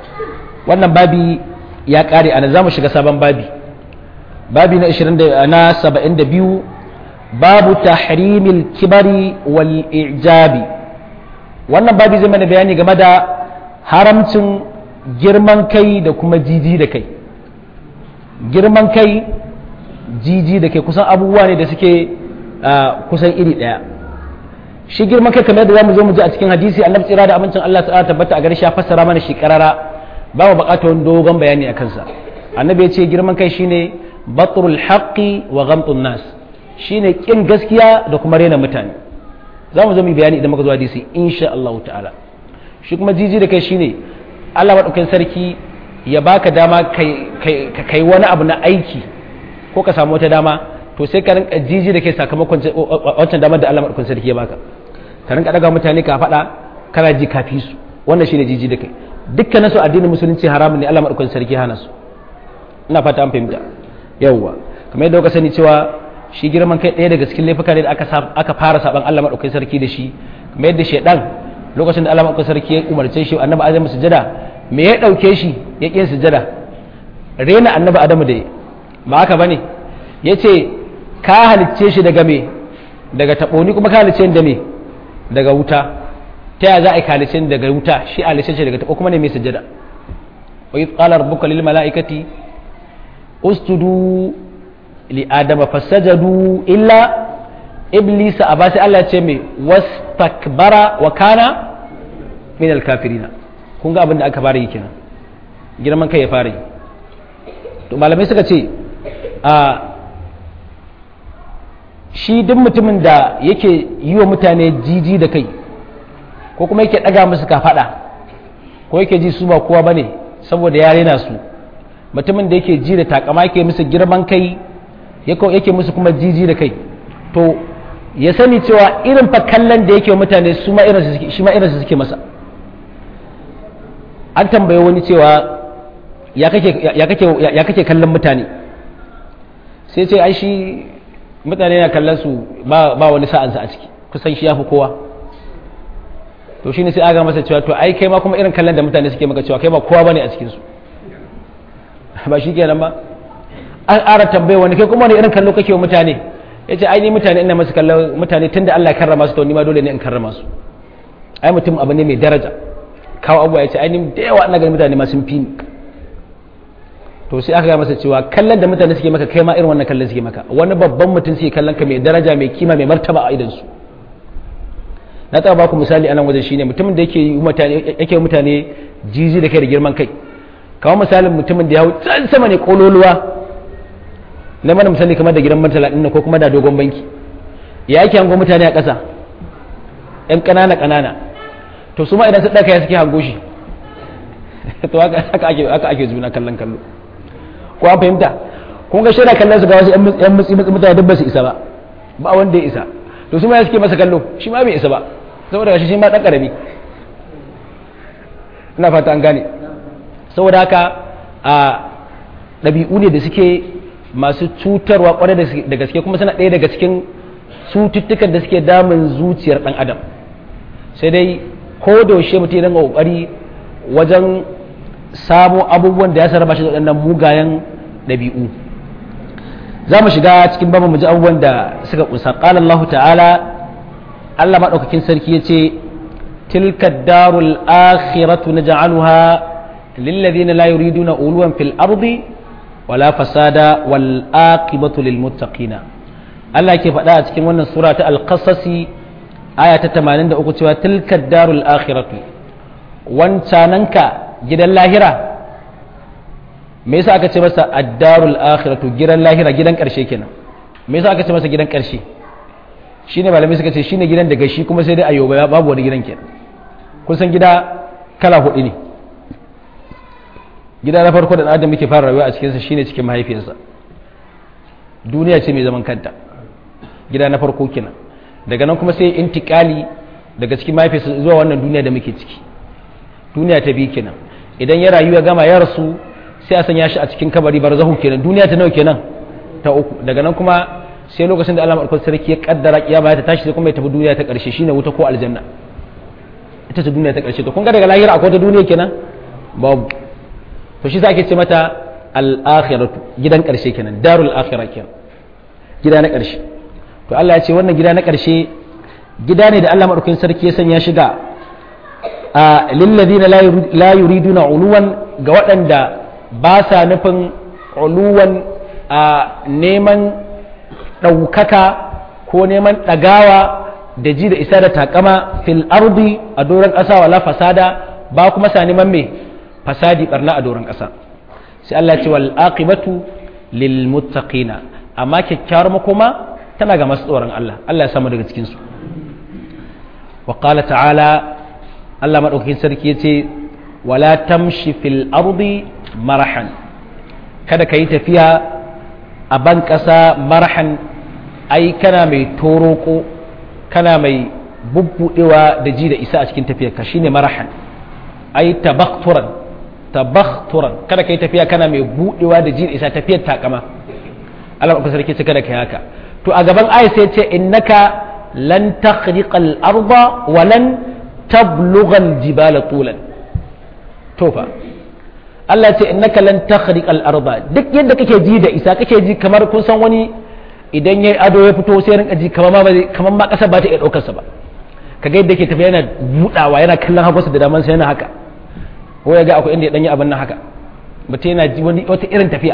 [SPEAKER 1] wannan babi ya kare ana za mu shiga sabon babi babi na 20 na 72 babu tahrimil kibari wal ijabi wannan babi zai mana bayani game da haramcin girman kai da kuma jiji da kai girman kai jiji da kai kusan abubuwa ne da suke kusan iri ɗaya shi girman kai kamar da za mu zo mu ji a cikin hadisi annabi tsira da amincin Allah ta'ala tabbata a gare shi ya fassara mana shi karara ba mu buƙatar wani dogon bayani a kansa annabi ya ce girman kai shine batrul haqqi wa ghamtun nas shine kin gaskiya da kuma rena mutane za mu zo mu bayani idan muka zo hadisi insha Allah ta'ala shi kuma jiji da kai shine Allah madaukakin sarki ya baka dama kai kai wani abu na aiki ko ka samu wata dama to sai ka rinka jiji da kai sakamakon wancan damar da Allah madaukakin sarki ya baka ka rinka daga mutane ka faɗa kana ji kafi su wannan shine jiji da kai dukkanin su addinin musulunci haramun ne Allah madaukakin sarki hana su ina fata an fahimta yawwa kamar yadda kuka sani cewa shi girman kai ɗaya daga cikin laifuka ne da aka aka fara saban Allah madaukakin sarki da shi kamar yadda shedan lokacin da Allah madaukakin sarki ya umarce shi annabi Adam sujada me ya dauke shi ya kin sujada rena annabi Adamu da ba haka bane yace ka halicce shi daga me daga taboni kuma ka halicce da me daga wuta ta ya za a yi halicce daga wuta shi halicce shi daga tabo kuma ne mai sujada wa idh qala rabbuka lil malaikati usjudu li adama fasajadu illa iblis aba sai Allah ya ce mai wastakbara wa kana min alkafirina kun ga abin da aka fara yi kenan girman kai ya fara yi to malamai suka ce a shi duk mutumin da yake yi wa mutane jiji da kai ko kuma yake ɗaga musu kafaɗa ko yake ji su ba kowa ba ne saboda ya rena su mutumin da yake ji da takama yake musu girman kai yake musu kuma jiji da kai to ya sani cewa irin fa kallon da yake mutane su ma shi ma irinsu suke masa an tambaye wani cewa ya kake kallon mutane sai ce ai shi mutane na kallon su ba wani sa'ansa a ciki kusan shi ya fi kowa to shi ne sai aga masa cewa to ai kai ma kuma irin kallon da mutane suke maka cewa kai ba kowa bane a cikinsu ba shi kenan ba an ƙara tambaye wani kai kuma wani irin kallo kake wa mutane ya ce ai ni mutane ina masu kallon mutane tun da Allah ya karrama su to ni ma dole ne in karrama su ai mutum abu ne mai daraja kawo abuwa ya ce ai ni da yawa ina ganin mutane ma sun fi ni to sai aka ga masa cewa kallon da mutane suke maka kai ma irin wannan kallon suke maka wani babban mutum suke kallon ka mai daraja mai kima mai martaba a idan su na taɓa baku misali a nan wajen shine mutumin da yake mutane yake mutane jiji da kai da girman kai kawo misalin mutumin da ya hau can sama ne kololuwa na mana misali kamar da gidan mantala ɗin ko kuma da dogon banki ya ake hango mutane a ƙasa ‘yan ƙanana ƙanana to su ma idan su ɗaka ya suke hango shi to haka ake zuna kallon kallo ko an fahimta kun ga shaida kallon su ga wasu ‘yan mutsi mutane duk ba su isa ba ba wanda ya isa to su ma ya suke masa kallo shi ma bai isa ba saboda shi shi ma ɗan ƙarami ina fata an gane saboda haka a ɗabi'u ne da suke masu cutarwa kwarai da gaske kuma suna ɗaya daga cikin cututtukan da suke damun zuciyar ɗan adam sai dai ko da yaushe mutum ya dinga ƙoƙari wajen samo abubuwan da ya sarrafa shi da waɗannan mugayen ɗabi'u za mu shiga cikin babu mu ji abubuwan da suka ƙunsa ƙala Allah ta'ala Allah maɗaukakin sarki ya ce tilka darul akhiratu naj'aluha lilladhina la yuriduna uluwan fil ardi wala fasada wal aqibatu lil muttaqina Allah ke faɗa a cikin wannan sura ta al-qasasi aya ta 83 cewa tilka darul akhiratu wancananka gidan lahira me yasa aka ce masa ad-darul akhiratu gidan lahira gidan karshe kenan me yasa aka ce masa gidan karshe shine malamai suka ce shine gidan daga shi kuma sai dai ayoba babu wani gidan kenan kun san gida kala hudu ne gida na farko da adam muke fara rayuwa a cikinsa shine cikin mahaifiyarsa duniya ce mai zaman kanta gida na farko kenan daga nan kuma sai intikali daga cikin mahaifiyarsa zuwa wannan duniya da muke ciki duniya ta biyu kenan idan ya rayu ya gama ya rasu sai a sanya shi a cikin kabari barzahu kenan duniya ta nawa kenan ta uku daga nan kuma sai lokacin da Allah madaukakin sarki ya kaddara kiyama ta tashi sai kuma ya tafi duniya ta karshe shine wuta ko aljanna ita ce duniya ta karshe to kun ga daga lahira akwai ta duniya kenan babu to shi ake ce mata al-akhiratu gidan karshe kenan darul akhirah kenan gida na karshe to Allah ya ce wannan gida na karshe gida ne da Allah madaukakin sarki ya sanya shiga a lilladina la yuriduna uluwan ga waɗanda ba sa nufin uluwan a neman ɗaukaka ko neman ɗagawa da ji da isa da takama fil ardi a doron ƙasa wala fasada ba kuma sa neman me fasadi barna a doron ƙasa sai Allah ce wal aqibatu lil muttaqina amma kyakkyawar makoma tana ga masu tsoron Allah Allah ya samu daga cikin su wa qala ta'ala Allah madaukakin sarki yace wala tamshi fil ardi marahan kada ka yi tafiya a ban ƙasa marhan ai kana mai toroko kana mai bubbudewa da ji da isa a cikin tafiyar ka shine marahan ai tabakturan tabakturan kada ka yi tafiya kana mai budewa da ji da isa tafiyar takama Allah ba sarki ce kada ka yi haka to a gaban ayat sai ce innaka lan takhriqa al-arda wa lan tablugha al-jibala tulan to fa Allah ce innaka lan takhriq al-arda duk yadda kake ji da isa kake ji kamar kun san wani idan yayi ado ya fito sai rinka ji kamar ma kamar ma kasar ba ta iya daukar sa ba kaga yadda yake tafiya yana budawa yana kallon hagunsa da daman sa yana haka ko ya ga akwai inda ya danyi abin nan haka mutum yana ji wani wata irin tafiya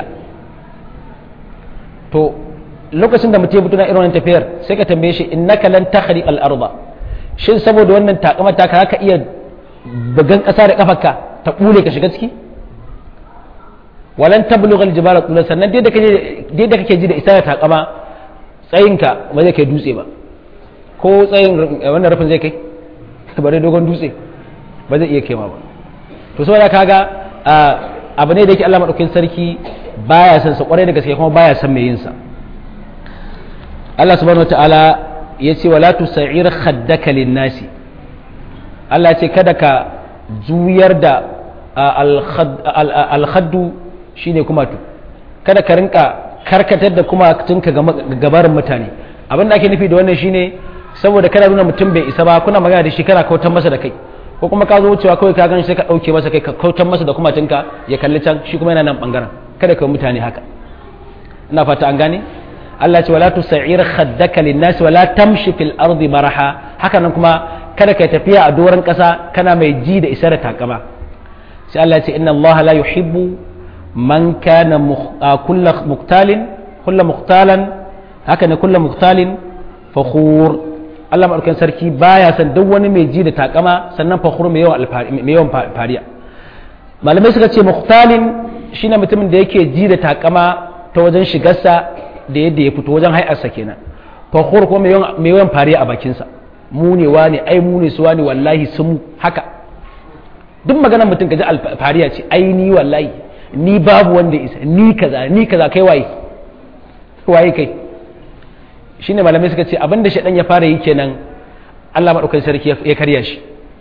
[SPEAKER 1] to lokacin da mutum ya fito na irin wannan tafiyar sai ka tambaye shi innaka lan takhriq al-arda shin saboda wannan takamar ta ka iya bugan kasa da kafarka ta bule ka shiga ciki walan tablugha aljibala tula sannan dai da kake dai da kake ji da isa ta takama tsayinka ba zai kai dutse ba ko tsayin wannan rufin zai kai ba dai dogon dutse ba zai iya kaima ba to saboda kaga abu ne da yake Allah madaukakin sarki baya son sa kwarai da gaske kuma baya son mai yin sa Allah subhanahu wataala ya ce wala tusa'ir khaddaka lin-nasi Allah ya ce kada ka juyar da al-khaddu shine kumatu kada ka rinka karkatar da kumatunka gabarin mutane abin da ake nufi da wannan shine saboda kana nuna mutum bai isa ba kuna magana da shi kana kautar masa da kai ko kuma ka zo wucewa kawai ka gan sai ka dauke masa kai ka kautar masa da kumatunka ya kalli can shi kuma yana nan bangaren kada ka mutane haka ina fata an gane Allah ce wala tusa'ir khaddaka lin-nas wala tamshi fil ardi maraha haka nan kuma kada ka tafiya a doron kasa kana mai ji da isar takama sai Allah ya ce inna Allah la yuhibbu man kana kullu muqtalin kullu muqtalan haka ne kullu muqtalin fakhur Allah madaukakin sarki baya san duk wani mai ji da takama sannan fakhur mai yawan mai yawan fariya malamai suka ce muqtalin shine mutumin da yake ji da takama ta wajen shigarsa da yadda ya fito wajen hai'arsa kenan fakhur ko mai yawan fariya a bakinsa mu ne wani ai mu ne su wani wallahi sun haka duk maganar mutum kaji alfariya ce ai ni wallahi ni babu wanda isa ni kaza ni kaza kai waye waye kai shine malamai suka ce abinda shaɗan ya fara yi kenan Allah maɗaukakin sarki ya karya shi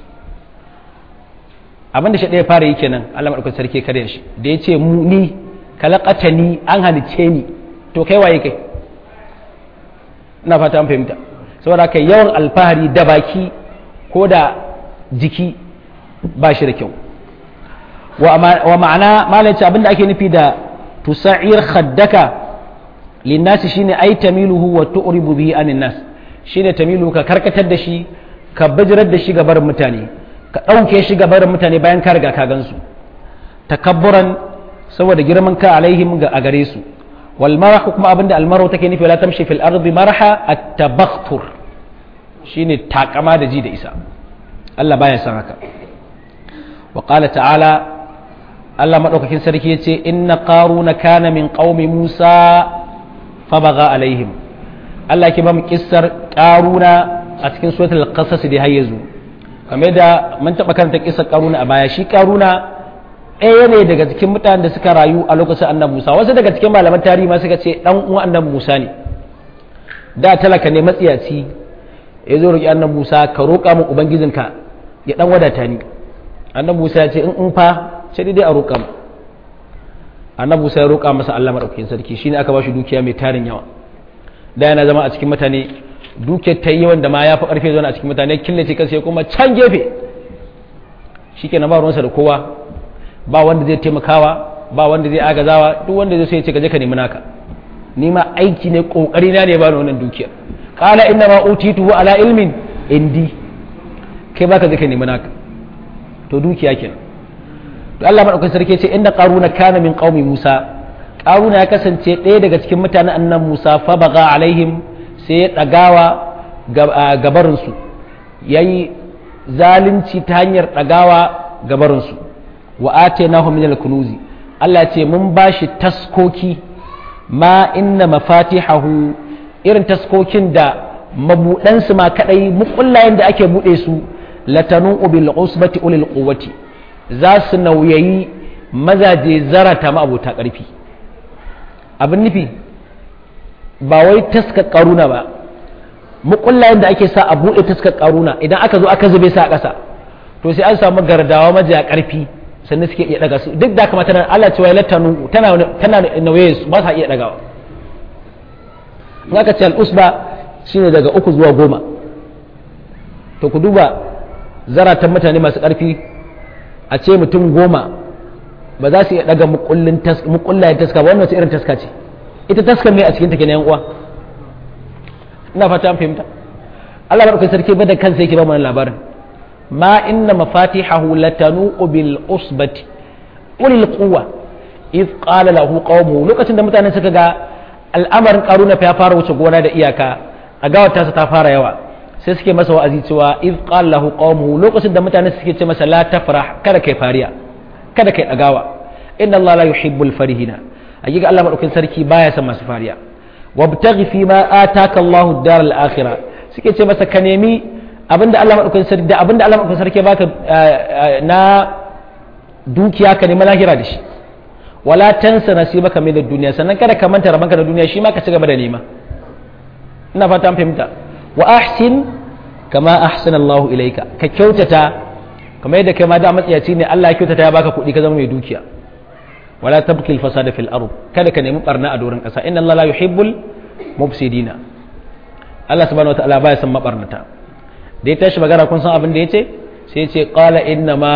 [SPEAKER 1] abinda shaɗan ya fara yi kenan Allah maɗaukakin sarki ya karya shi da ya ce mu ni kalakata ni an halice ni to kai waye kai ina fata an fahimta saboda kai yawan alfahari da baki ko da jiki ba shi da kyau wa ma'ana malaci abinda ake nufi da tusa'ir khaddaka linnasi shine ai tamiluhu wa tu'ribu bihi anin nas shine tamilu ka karkatar da shi ka bijirar da shi ga barin mutane ka ɗauke shi ga barin mutane bayan ka riga ka gansu takabburan saboda girman ka alaihim ga a gare su wal marahu kuma abinda almaru take nufi la tamshi fil ardi maraha at-tabakhtur shine takama da ji da isa Allah baya san haka wa qala ta'ala Allah madaukakin sarki yace inna qaruna kana min qaumi Musa fabaga alaihim Allah ke ba mu kissar karuna a cikin suratul qasas da har yanzu kamar da mun taba karanta kissar karuna a baya shi karuna ɗaya ne daga cikin mutanen da suka rayu a lokacin annabi Musa wasu daga cikin malaman tarihi ma suka ce dan uwan annabi Musa ne da talaka ne matsiyaci ya zo roki annabi Musa ka roƙa min ubangijinka ya dan wadata ni annabi Musa ya ce in in fa sai dai a roƙa mu annabi Musa ya roƙa masa Allah madaukakin sarki shine aka ba shi dukiya mai tarin yawa da yana zama a cikin mutane dukiyar ta yi yawan da ma ya fi ƙarfe zaune a cikin mutane killace kansa ya kuma can gefe shikenan ba ruwansa da kowa ba wanda zai taimakawa ba wanda zai agazawa duk wanda zai sai ya ce ka je ka nemi naka ni ma aiki ne kokari na ne ba ni wannan dukiyar qala inna ma utituhu ala ilmin indi kai baka je ka nemi naka to dukiya kenan to Allah madaukakin sarki ce inna qaruna kana min qaumi Musa qaruna ya kasance ɗaya daga cikin mutanen annan Musa fa baga alaihim sai ya dagawa gabarin su yayi zalunci ta hanyar dagawa gabarin su wa atainahu min al-kunuzi Allah ce mun bashi taskoki ma inna mafatihahu irin taskokin da mabudansu ma kadai mukullayen da ake bude su latanu bil usbati ulil quwwati za su nauyayi mazaje zarata ma abota karfi abin nufi ba wai taska karuna ba mukullayen da ake sa a bude taska karuna idan aka zo aka zube sa a ƙasa to sai an samu gardawa majiya karfi sannan suke iya daga su duk da kamata tana Allah cewa latanu tana tana nauye su ba sa iya dagawa in aka ce al-usba shine daga uku zuwa goma to ku duba zaratan mutane masu ƙarfi a ce mutum goma ba za su iya daga mukullayen taska ba wannan irin taska ce ita taska mai a cikin take na yan uwa ina fata an fahimta Allah barkai sarki ba da kansa yake ba mana labarin ma inna mafatihahu latanu bil usbati ulil quwwa iz qala lahu qaumuhu lokacin da mutanen suka ga al'amarin karuna fa ya fara wuce gona da iyaka a gawar tasa ta fara yawa sai suke masa wa'azi cewa iz qala lahu qaumuhu lokacin da mutane suke ce masa la tafrah kada kai fariya kada kai dagawa inna allaha la yuhibbul farihina hakika Allah madaukakin sarki baya son masu fariya wabtaghi fi ma ataka Allahu ad-dar al-akhirah suke ce masa ka nemi abinda Allah madaukakin sarki da abinda Allah madaukakin sarki baka na dukiya ka nemi lahira da shi wala tansa nasibaka min ad-dunya sannan kada ka manta rabanka da duniya shi ma ka ci gaba da nema ina fata an fahimta wa ahsin kama ahsana Allah ilaika ka kyautata kamar yadda kai ma da matsiyaci ne Allah ya kyautata ya baka kuɗi ka zama mai dukiya wala tabki al-fasada fil ard kada ka nemi barna a doron ƙasa inna Allah la yuhibbul mufsidina Allah subhanahu wataala baya son mabarnata da ya tashi magana kun san abin da yace sai ya ce qala inna ma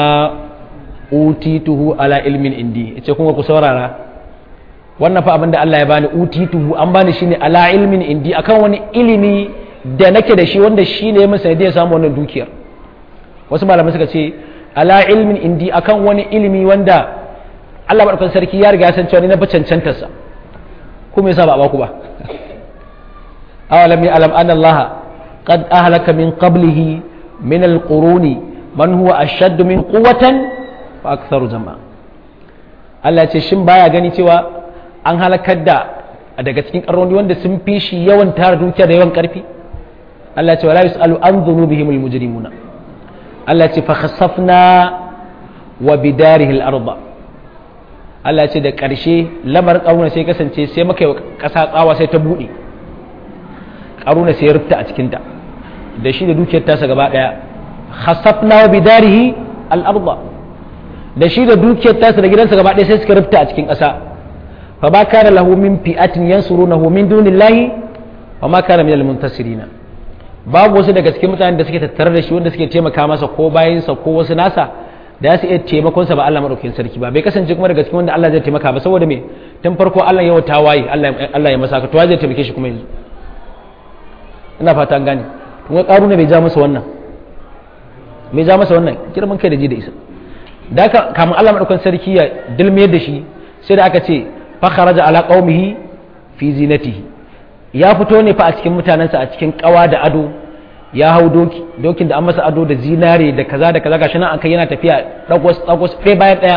[SPEAKER 1] utituhu ala ilmin indi yace kuma ku saurara wannan fa abin da Allah ya bani utituhu an bani shine ala ilmin indi akan wani ilimi da nake da shi wanda shi ne masa ya samu wannan dukiyar wasu malamai suka ce ala ilmin indi akan wani ilimi wanda Allah maɗaukan sarki ya riga ya san cewa ni na fi cancantarsa kuma yasa ba a baku ba awalam ya alam anna Allah qad ahlaka min qablihi min alquruni man huwa ashaddu min quwwatan wa aktharu jama'a Allah ya ce shin baya gani cewa an halakar da daga cikin karnoni wanda sun fi shi yawan tara dukiya da yawan karfi Allah ce wala yus'alu an dhunubihim almujrimuna Allah ce fa khassafna wa bidarihi al-ardh Allah ce da ƙarshe lamar ƙaruna sai kasance sai maka yi ƙasa tsawa sai ta buɗe ƙaruna sai ya rufta a cikinta da shi da dukiyar tasa gaba ɗaya khasafna wa bidarihi al-ardh da shi da dukiyar tasa da gidansa gaba ɗaya sai suka rufta a cikin ƙasa fa ba kana lahu min fi'atin yansurunahu min dunillahi wa ma kana min al-muntasirina babu wasu daga cikin mutanen da suke tattare da shi wanda suke taimaka masa ko bayansa ko wasu nasa da su iya taimakonsa ba Allah maɗaukakin sarki ba bai kasance kuma daga cikin wanda Allah zai taimaka ba saboda me tun farko Allah ya wata waye Allah ya masa ka to zai taimake shi kuma yanzu ina fata an gane kuma karuna bai ja masa wannan bai ja masa wannan girman kai da ji da isa da haka kamun Allah maɗaukakin sarki ya dilmiyar da shi sai da aka ce fa kharaja ala qaumihi fi zinatihi ya fito ne fa a cikin mutanensa a cikin kawa da ado ya hau doki dokin da an masa ado da zinare da kaza da kaza gashi nan an kai yana tafiya dagwas dagwas ɗaya bayan ɗaya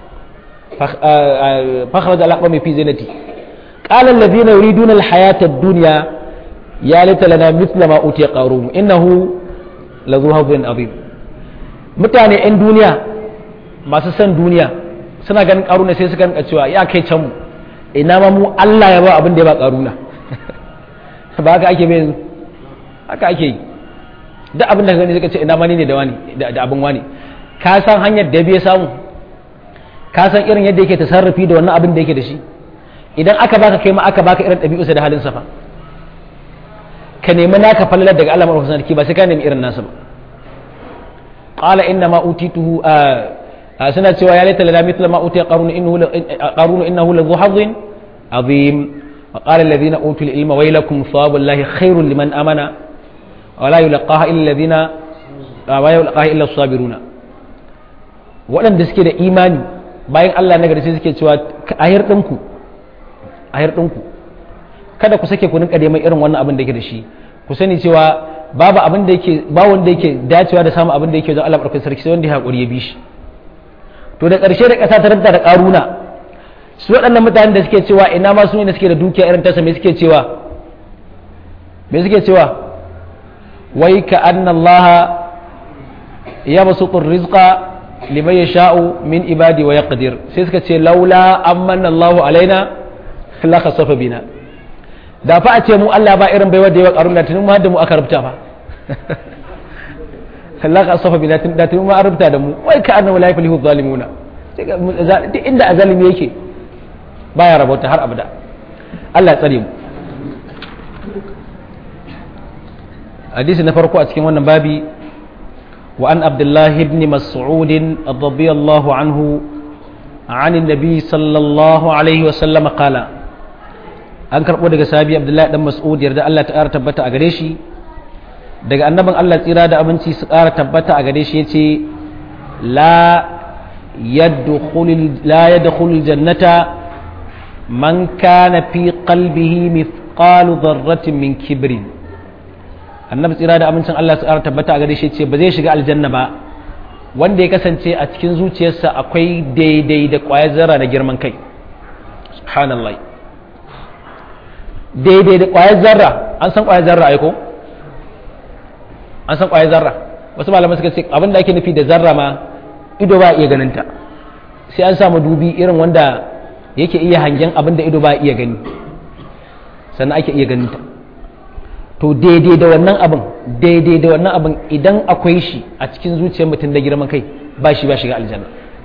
[SPEAKER 1] fakhra da alaƙa mai fi zinati qala alladhina yuriduna alhayata ad-dunya ya laita lana mithla ma utiya qarun innahu lazu hadin azim mutane yan duniya masu san duniya suna ganin karuna sai suka rinka cewa ya kai can mu ina ma mu Allah ya ba abin da ya ba karuna ba haka ake bai haka ake yi duk abin da gani suka ce ina mani ne da wani da abin wani ka san hanyar da bai samu ka san irin yadda yake tasarrufi da wannan abin da yake da shi idan aka baka kai ma aka baka irin ɗabi'usa da halin safa ka nemi naka fallalar daga Allah madaukakin sarki ba sai ka nemi irin nasa ba qala inna ma utituhu suna cewa ya laita lana mithla ma utiya qarun innahu qarun innahu la dhuhadhin azim wa qala alladhina utul ilma waylakum thawabullahi khairun liman amana wa la yulqaha illa alladhina wa yulqaha illa as-sabiruna waɗanda suke da imani bayan Allah na gari sai suke cewa ahir ɗinku ahir ɗinku kada ku sake ku rinka neman irin wannan abin da yake da shi ku sani cewa babu abin da yake ba wanda yake dacewa da samun abin da yake wajen Allah barkatun sarki sai wanda ya haƙuri ya bi shi to da ƙarshe da ƙasa ta ranta da ƙaruna su waɗannan mutanen da suke cewa ina ma su ne suke da dukiya irin tasa me suke cewa me suke cewa wai ka anna Allah ya basutur rizqa liman yasha'u min ibadi wa yaqdir sai suka ce laula amanna Allahu alaina la khasafa bina da fa a ce mu Allah ba irin baiwa da yawa karun da tunin ma da mu aka rubuta fa Allah ka safa bila da tunin ma rubuta da mu wai ka annahu la yaflihu zalimuna duk inda azalimi yake baya rabauta har abada Allah ya tsare mu hadisi na farko a cikin wannan babi wa an abdullahi ibn mas'ud radiyallahu anhu عن النبي صلى الله عليه وسلم قال an karɓo daga sabi abdullahi dan mas'ud yarda Allah ta ƙara tabbata a gare shi daga annabin Allah tsira da abinci su ƙara tabbata a gare shi yace la yadkhulul la yadkhulul jannata man kana fi qalbihi mithqalu dharratin min kibrin annabi tsira da abincin Allah su ƙara tabbata a gare shi yace ba zai shiga aljanna ba wanda ya kasance a cikin zuciyarsa akwai daidai da ƙwayar zarra na girman kai subhanallah daidai da ƙwayar zarra an san ƙwayar zarra aiko an san ƙwayar zarra wasu malamai suka ce abin da ake nufi da zarra ma ido ba iya ganin ta sai an samu dubi irin wanda yake iya hangen abin da ido ba iya gani sannan ake iya ganin ta to daidai da wannan abin daidai da wannan abin idan akwai shi a cikin zuciyar mutum da girman kai ba shi ba shiga aljanna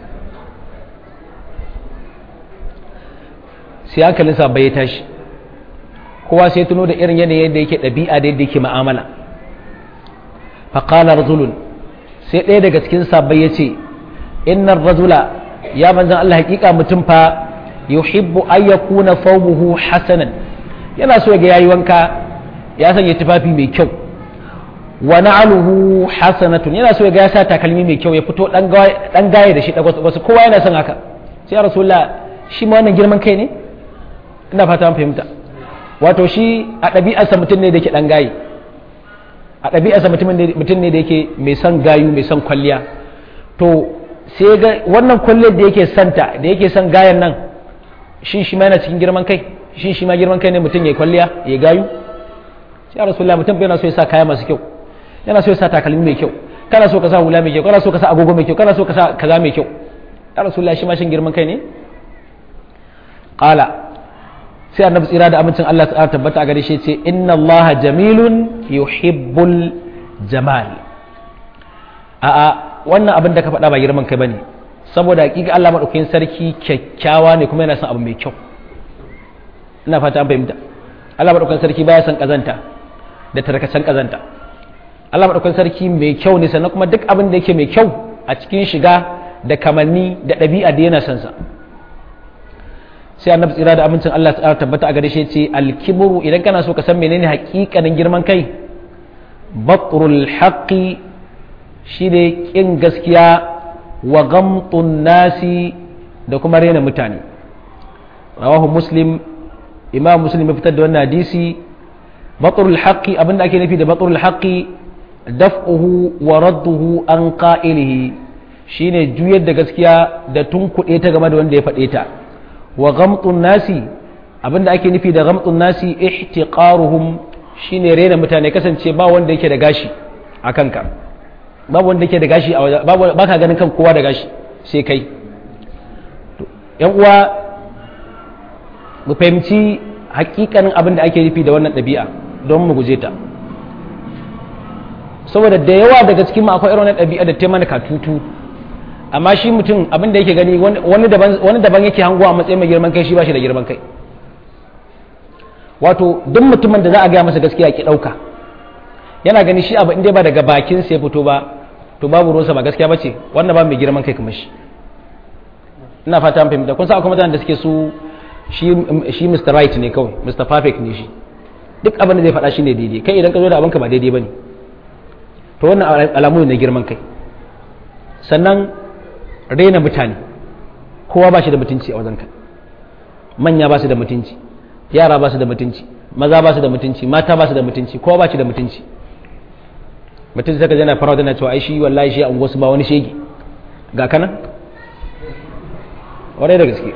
[SPEAKER 1] sai hankalinsa bai tashi kowa sai tuno da irin yanayin da yake ɗabi'a da yadda yake ma'amala faƙalar rajulun sai ɗaya daga cikin sabbai ya ce innar rajula ya manzan Allah hakika mutum fa yuhibbu an yakuna thawbuhu hasanan yana so ga yayi wanka ya sanya tufafi mai kyau wa na'aluhu hasanatun yana so ga ya sa takalmi mai kyau ya fito dan gaye da shi wasu kowa yana son haka sai rasulullah shi ma wannan girman kai ne ina fata an fahimta wato shi a ɗabi'arsa mutum ne da yake ɗan gayi a ɗabi'arsa mutum ne da yake mai son gayu mai son kwalliya to sai ga wannan kwalliyar da yake santa da yake son gayan nan shi shi ma yana cikin girman kai shi shi ma girman kai ne mutum ya kwalliya ya gayu sai a rasulullah mutum yana so ya sa kaya masu kyau yana so ya sa takalmi mai kyau kana so ka sa hula mai kyau kana so ka sa agogo mai kyau kana so ka sa kaza mai kyau ya rasulullah shi ma shin girman kai ne qala sai annabi tsira da amincin Allah ta tabbata a gare shi ce inna Allah jamilun yuhibbul jamal a'a wannan abin da ka faɗa ba girman kai bane saboda hakika Allah madaukakin sarki kyakkyawa ne kuma yana son abu mai kyau ina fata an fahimta Allah madaukakin sarki baya son kazanta da tarkacen kazanta Allah madaukakin sarki mai kyau ne sannan kuma duk abin da yake mai kyau a cikin shiga da kamanni da ɗabi'a da yana son sa sai annabi tsira da amincin Allah ta tabbata a gare shi ce alkibru idan kana so ka san menene hakikanin girman kai batrul haqqi shine kin gaskiya wa ghamtun nasi da kuma rena mutane rawahu muslim imam muslim ya fitar da wannan hadisi batrul haqqi abinda ake nufi da batrul haqqi daf'uhu wa radduhu an qa'ilihi shine juyar da gaskiya da tunkuɗe ta game da wanda ya faɗe ta wa ghamtun nasi abinda ake nufi da ghamtun nasi ihtiqaruhum shine rena mutane kasance ba wanda yake da gashi a kanka babu wanda yake da gashi a waje babu baka ganin kan kowa da gashi sai kai yan uwa mu fahimci hakikanin abin da ake nufi da wannan ɗabi'a don mu guje ta saboda da yawa daga cikin mu akwai irin wannan ɗabi'a da ta mana katutu amma shi mutum abin da yake gani wani daban yake hango a matsayin mai girman kai shi ba shi da girman kai wato duk mutumin da za a gaya masa gaskiya ki ɗauka yana gani shi abu inda ba daga bakin sai fito ba to babu ruwansa ba gaskiya ba ce wannan ba mai girman kai kamar shi ina fata an fahimta kun sa akwai mutanen da suke su shi shi Mr. Right ne kawai Mr. Perfect ne shi duk abin da zai faɗa shine daidai kai idan ka zo da abinka ba daidai bane to wannan alamu ne na girman kai sannan raina mutane kowa ba shi da mutunci a wajenka manya ba su da mutunci yara ba su da mutunci maza ba su da mutunci mata ba su da mutunci kowa ba shi da mutunci mutum sai ka jana fara da cewa ai shi wallahi shi an wasu ba wani shege ga kana warai da gaske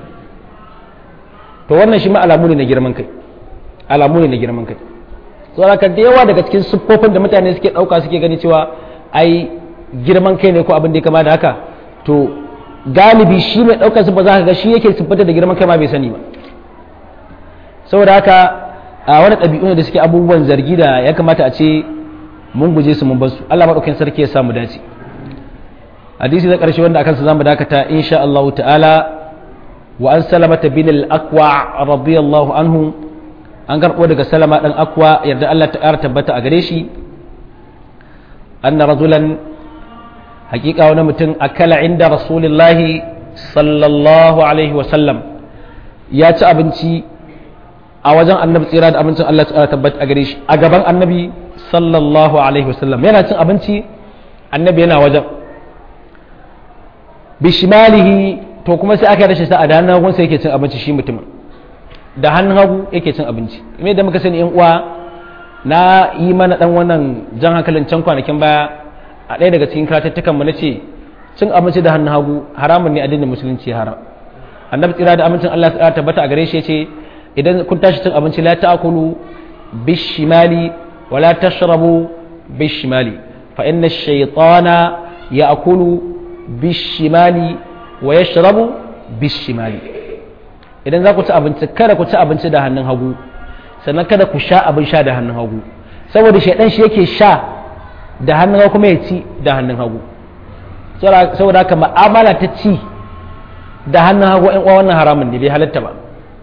[SPEAKER 1] to wannan shi ma alamu ne na girman kai alamu ne na girman kai so da da yawa daga cikin siffofin da mutane suke dauka suke gani cewa ai girman kai ne ko abin da ya kama da haka to galibi shi mai daukar su ba za ka ga shi yake siffata da girman kai ma bai sani ba saboda haka a wani ɗabi'u ne da suke abubuwan zargi da ya kamata a ce mun guje su mun bar su Allah madaukakin sarki ya sa mu dace hadisi na ƙarshe wanda akan sa zamu dakata insha Allah ta'ala wa an salamata bin al-aqwa radiyallahu anhu an karɓo daga salama dan akwa yarda Allah ta ƙara tabbata a gare shi anna rajulan hakika wani mutum akala inda rasulullahi sallallahu alaihi wa sallam ya ci abinci a wajen annabi tsira da abincin Allah ta tabbata a gare shi a gaban annabi sallallahu alaihi wasallam yana cin abinci annabi yana wajen bishimalihi to kuma sai aka rashin sa a da hannun hagun sai yake cin abinci shi mutumin da hannun hagu yake cin abinci me da muka sani yan uwa na yi mana dan wannan jan hankalin can kwanakin baya a ɗaya daga cikin karatattukan mu nace cin abinci da hannun hagu haramun ne addinin musulunci haram annabi tsira da amincin Allah ta tabbata a gare shi yace idan kun tashi cin abinci la ta'kulu bishimali wala tashrabu bishimali fa inna ash-shaytana ya'kulu bishimali wa yashrabu bishimali idan za ku ci abinci kada ku ci abinci da hannun hagu sannan kada ku sha abin sha da hannun hagu saboda shaidan shi yake sha da hannun hagu kuma ya ci da hannun hagu saboda haka ma'amala ta ci da hannun hagu yan uwa wannan haramun ne bai halatta ba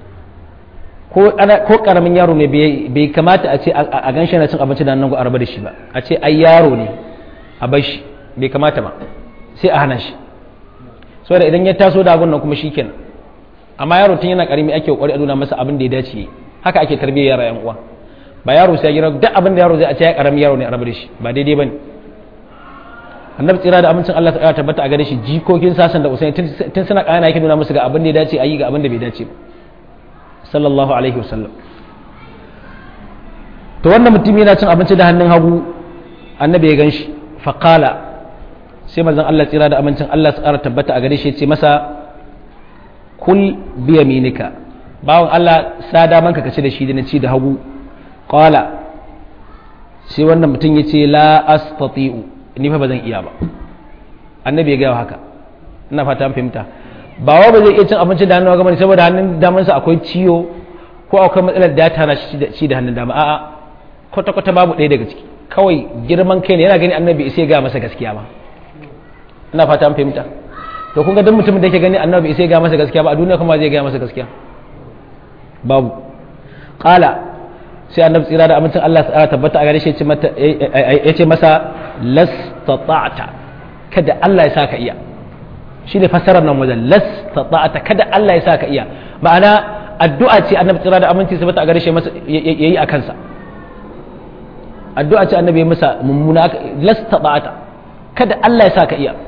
[SPEAKER 1] ko karamin yaro ne bai kamata a ce a gan shi na cin abinci da hannun hagu a raba da shi ba a ce ai yaro ne a bar shi bai kamata ba sai a hana shi saboda idan ya taso da abun nan kuma shikenan amma yaro tun yana karimi ake kokari a nuna masa abin da ya dace haka ake tarbiyyar yara yan uwa ba yaro sai ya duk abin da yaro zai a ce ya karami yaro ne a rabu da shi ba daidai bane annabi tsira da amincin Allah ta tabbata a gare shi jikokin sasan da usaini tun suna kana yake nuna musu ga abin da ya dace a yi ga abin da bai dace ba sallallahu alaihi wasallam to wannan mutum yana cin abinci da hannun hagu annabi ya gan shi faqala sai manzon Allah tsira da amincin Allah su ƙara tabbata a gare shi ce masa kul biya minika bawan Allah sa daman ka kace da shi da na ci da hagu qala sai wannan mutum ya ce la astati'u ni fa bazan iya ba annabi ya gaya haka ina fata an fahimta ba wa ba zai iya cin abinci da hannun hagu bane saboda hannun damansa akwai ciwo ko akwai matsalar da ta hana shi da hannun dama a'a kwata kwata babu ɗaya daga ciki kawai girman kai ne yana gani annabi sai ya gaya masa gaskiya ba ina fata an fahimta to kun ga duk mutumin da yake gani annabi sai ga masa gaskiya ba a duniya kuma zai ga masa gaskiya babu qala sai annabi tsira da amincin Allah ya tabbata a gare shi ya ce masa lastata'ta kada Allah ya saka iya shi ne fassarar nan wajen lastata'ta kada Allah ya saka iya ma'ana addu'a ce annabi tsira da amincin tabbata a gare shi yayi a kansa addu'a ce annabi ya masa mummuna lastata'ta kada Allah ya saka iya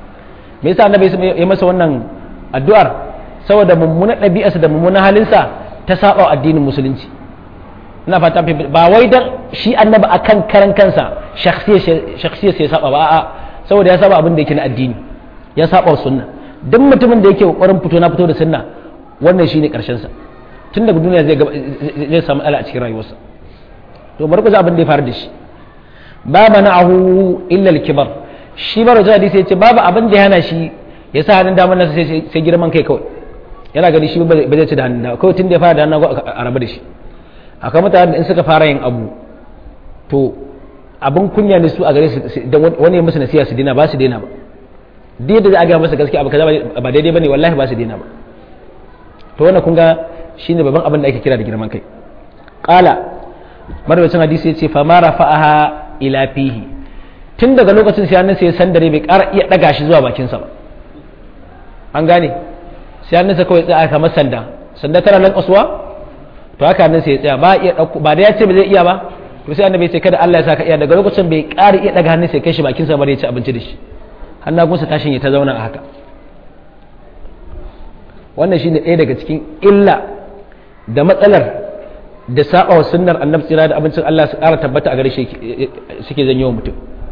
[SPEAKER 1] me yasa annabi ya masa wannan addu'ar saboda mummunan ɗabi'arsa da mummunan halinsa ta saba addinin musulunci ina fata ba wai dan shi annabi akan karan kansa shakhsiyar sai ya saba ba a'a saboda ya saba abin da yake na addini ya saba sunna duk mutumin da yake kokarin fito na fito da sunna wannan shine karshen sa tun daga duniya zai zai samu ala a cikin rayuwarsa to bari ku ji abin da ya faru da shi ba mana'ahu illa al-kibar shi mara jin hadisi ya ce babu abin da ya hana shi ya sa hannun damar nasa sai girman kai kawai yana gani shi ba zai ci da hannun damar kawai tun da ya fara da hannun a rabu da shi akwai mutane da in suka fara yin abu to abin kunya ne su a gare su da wani ya musu nasiya su dina ba su dina ba duk da za a gaya masa gaskiya abu kaza ba daidai bane wallahi ba su dina ba to wannan kun ga shine babban abin da ake kira da girman kai qala marwacin hadisi ya ce fa ma rafa'aha ila fihi tun daga lokacin sai hannun sai sandare bai ƙara iya ɗaga shi zuwa bakinsa ba an gane sai hannunsa kawai tsaya kamar sanda sanda tana nan kasuwa to haka hannunsa ya tsaya ba iya dauko ba da ya ce ba zai iya ba to sai annabi ya ce kada Allah ya saka iya daga lokacin bai ƙara iya daga hannunsa ya kai shi bakin sa bare ya ci abinci da shi hannagunsa tashin ya ta zauna a haka wannan shine ɗaya daga cikin illa da matsalar da saba wa sunnar annabi tsira da abincin Allah su ƙara tabbata a gare shi suke zanyo mutum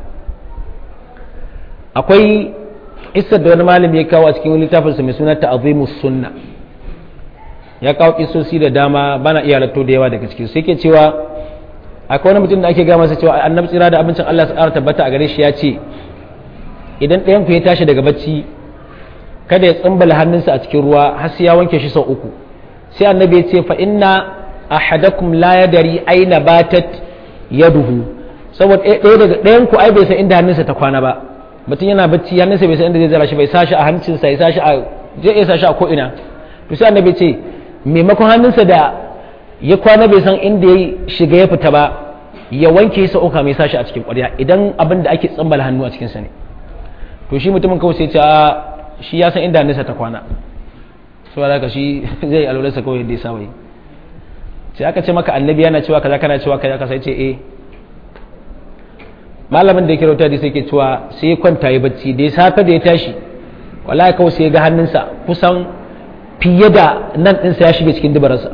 [SPEAKER 1] akwai isar da wani malami ya kawo a cikin littafinsa mai suna ta'azimus sunna ya kawo kisosi da dama bana iya ratto da yawa daga cikin sai ke cewa akwai wani mutum da ake gaya masa cewa annabi tsira da abincin Allah su ƙara tabbata a gare shi ya ce idan ɗayan ku ya tashi daga bacci kada ya tsimbala hannunsa a cikin ruwa har sai ya wanke shi sau uku sai annabi ya ce fa inna ahadakum la yadari aina batat yaduhu saboda ɗaya daga ɗayan ku ai bai san inda hannunsa ta kwana ba mutum yana bacci hannunsa bai san inda zai zara shi bai sashi a hancinsa ya sashi a zai iya sashi a ko ina to sai annabi ce maimakon hannunsa da ya kwana bai san inda ya shiga ya fita ba ya wanke sa uka mai sashi a cikin ƙwarya idan abin da ake tsambala hannu a cikinsa ne to shi mutumin kawai sai ce shi ya san inda hannunsa ta kwana so da ka shi zai alwalarsa kawai yadda ya saba yi sai aka ce maka annabi yana cewa kaza kana cewa kaza ka sai ce eh malamin da yake rauta da sai ke cewa sai ya kwanta ya bacci da ya safe da ya tashi wallahi kawai sai ya ga hannunsa kusan fiye da nan ɗinsa ya shige cikin dubararsa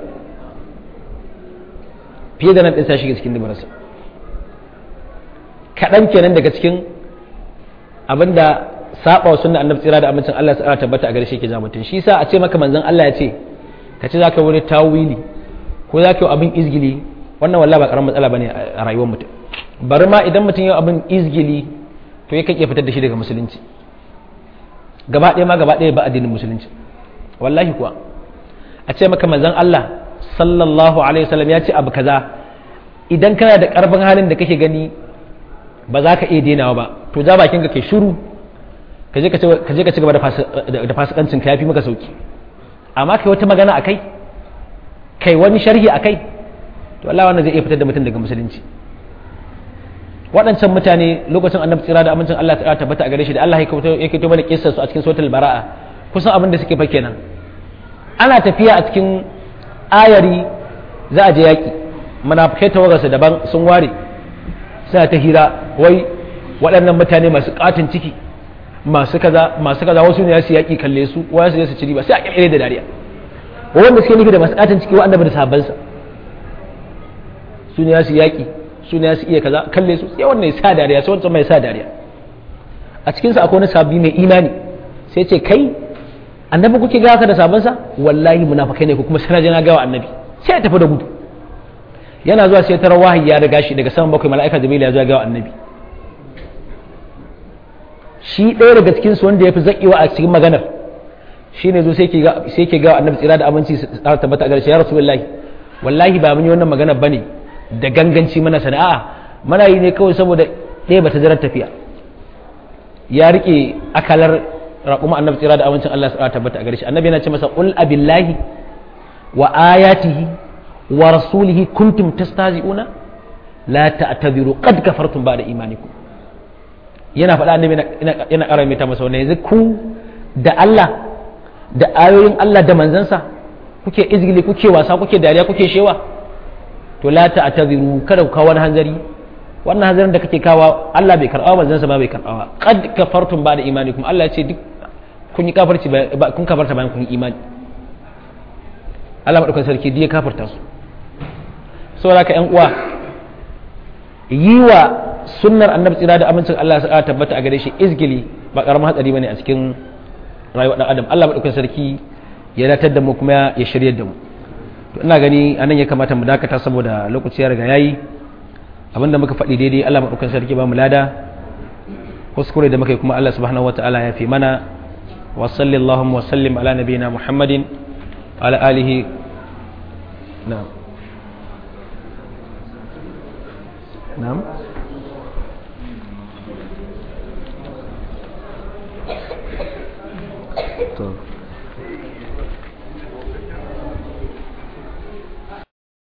[SPEAKER 1] fiye da nan ɗinsa ya shige cikin dubararsa kaɗan kenan daga cikin abinda saba wa sunna annabi tsira da amincin Allah ya tabbata a gare shi ke ja mutum shi sa a ce maka manzon Allah ya ce ka ce zaka wani tawili ko zaka yi abin izgili wannan wallahi ba karamin matsala bane a rayuwar mutum bari ma idan mutum yi abin izgili to ya kake fitar da shi daga musulunci gaba ɗaya ma gaba ɗaya ba addinin musulunci wallahi kuwa a ce maka manzon Allah sallallahu alaihi wasallam ya ce abu kaza idan kana da karfin halin da kake gani ba za ka iya denawa ba to ja bakin ka kai shiru ka je ka ci gaba da fasikancin ka yafi maka sauki amma kai wata magana akai kai wani sharhi akai to Allah wannan zai iya fitar da mutum daga musulunci waɗancan mutane lokacin annabi tsira da amincin Allah ta tabbata a gare shi da Allah ya kaito mana kissar su a cikin suratul bara'a kusan abin da suke fa kenan ana tafiya a cikin ayari za a je yaki munafikai tawagarsa daban sun ware suna ta hira wai waɗannan mutane masu katin ciki masu kaza masu kaza wasu ne su yaki kalle su wasu ne su ci riba sai a kirkire da dariya wanda suke nufi da masu katin ciki wa annabi da sahabbansa su ne su yaki su ne su iya kaza kalle su sai wannan ya sa dariya sai wancan mai sa dariya a cikin sa akwai wani sabbi mai imani sai ce kai annabi kuke gawa ka da sabansa wallahi munafikai ne ko kuma sai na gawa annabi sai ya tafi da gudu yana zuwa sai tarar wahayi ya riga shi daga saman bakwai mala'ika jibril ya zo gawa annabi shi ɗaya daga cikin su wanda ya fi zaƙewa a cikin maganar shi ne zo sai ke gawa annabi tsira da aminci su tsara tabbata a garshe ya rasu wallahi wallahi ba mun yi wannan maganar bane da ganganci mana sana'a mana yi ne kawai saboda ɗaya bata zarar tafiya ya rike akalar raƙuma annabi tsira da amincin Allah ya tabbata a gare shi annabi yana ce masa qul abillahi wa ayatihi wa rasulihi kuntum tastazi'una la ta'tabiru qad kafartum ba'da imanikum yana faɗa annabi yana ƙara mai ta masa wannan yanzu ku da Allah da ayoyin Allah da manzansa kuke izgili kuke wasa kuke dariya kuke shewa to la ta'taziru kada ku kawo wani hanzari wannan hanzarin da kake kawo Allah bai karɓa manzon sa ba bai karɓa qad kafartum ba'da imanikum Allah ya ce duk kun yi kafirci kun kafarta bayan kun yi imani Allah madaukakin sarki duk ya kafarta su saboda ka ƴan uwa yi wa sunnar annabi tsira da amincin Allah ya tabbata a gare shi izgili ba karamin hatsari bane a cikin rayuwar dan adam Allah madaukakin sarki ya datar da mu kuma ya shiryar da mu to ina gani anan ya kamata mu dakata saboda lokaci ya riga yayi abinda muka faɗi daidai Allah maɗaukan sarki ba mu lada kuskure da muka yi kuma Allah subhanahu wataala ya fi mana wa sallallahu wa sallim ala nabiyina muhammadin ala alihi na'am na'am to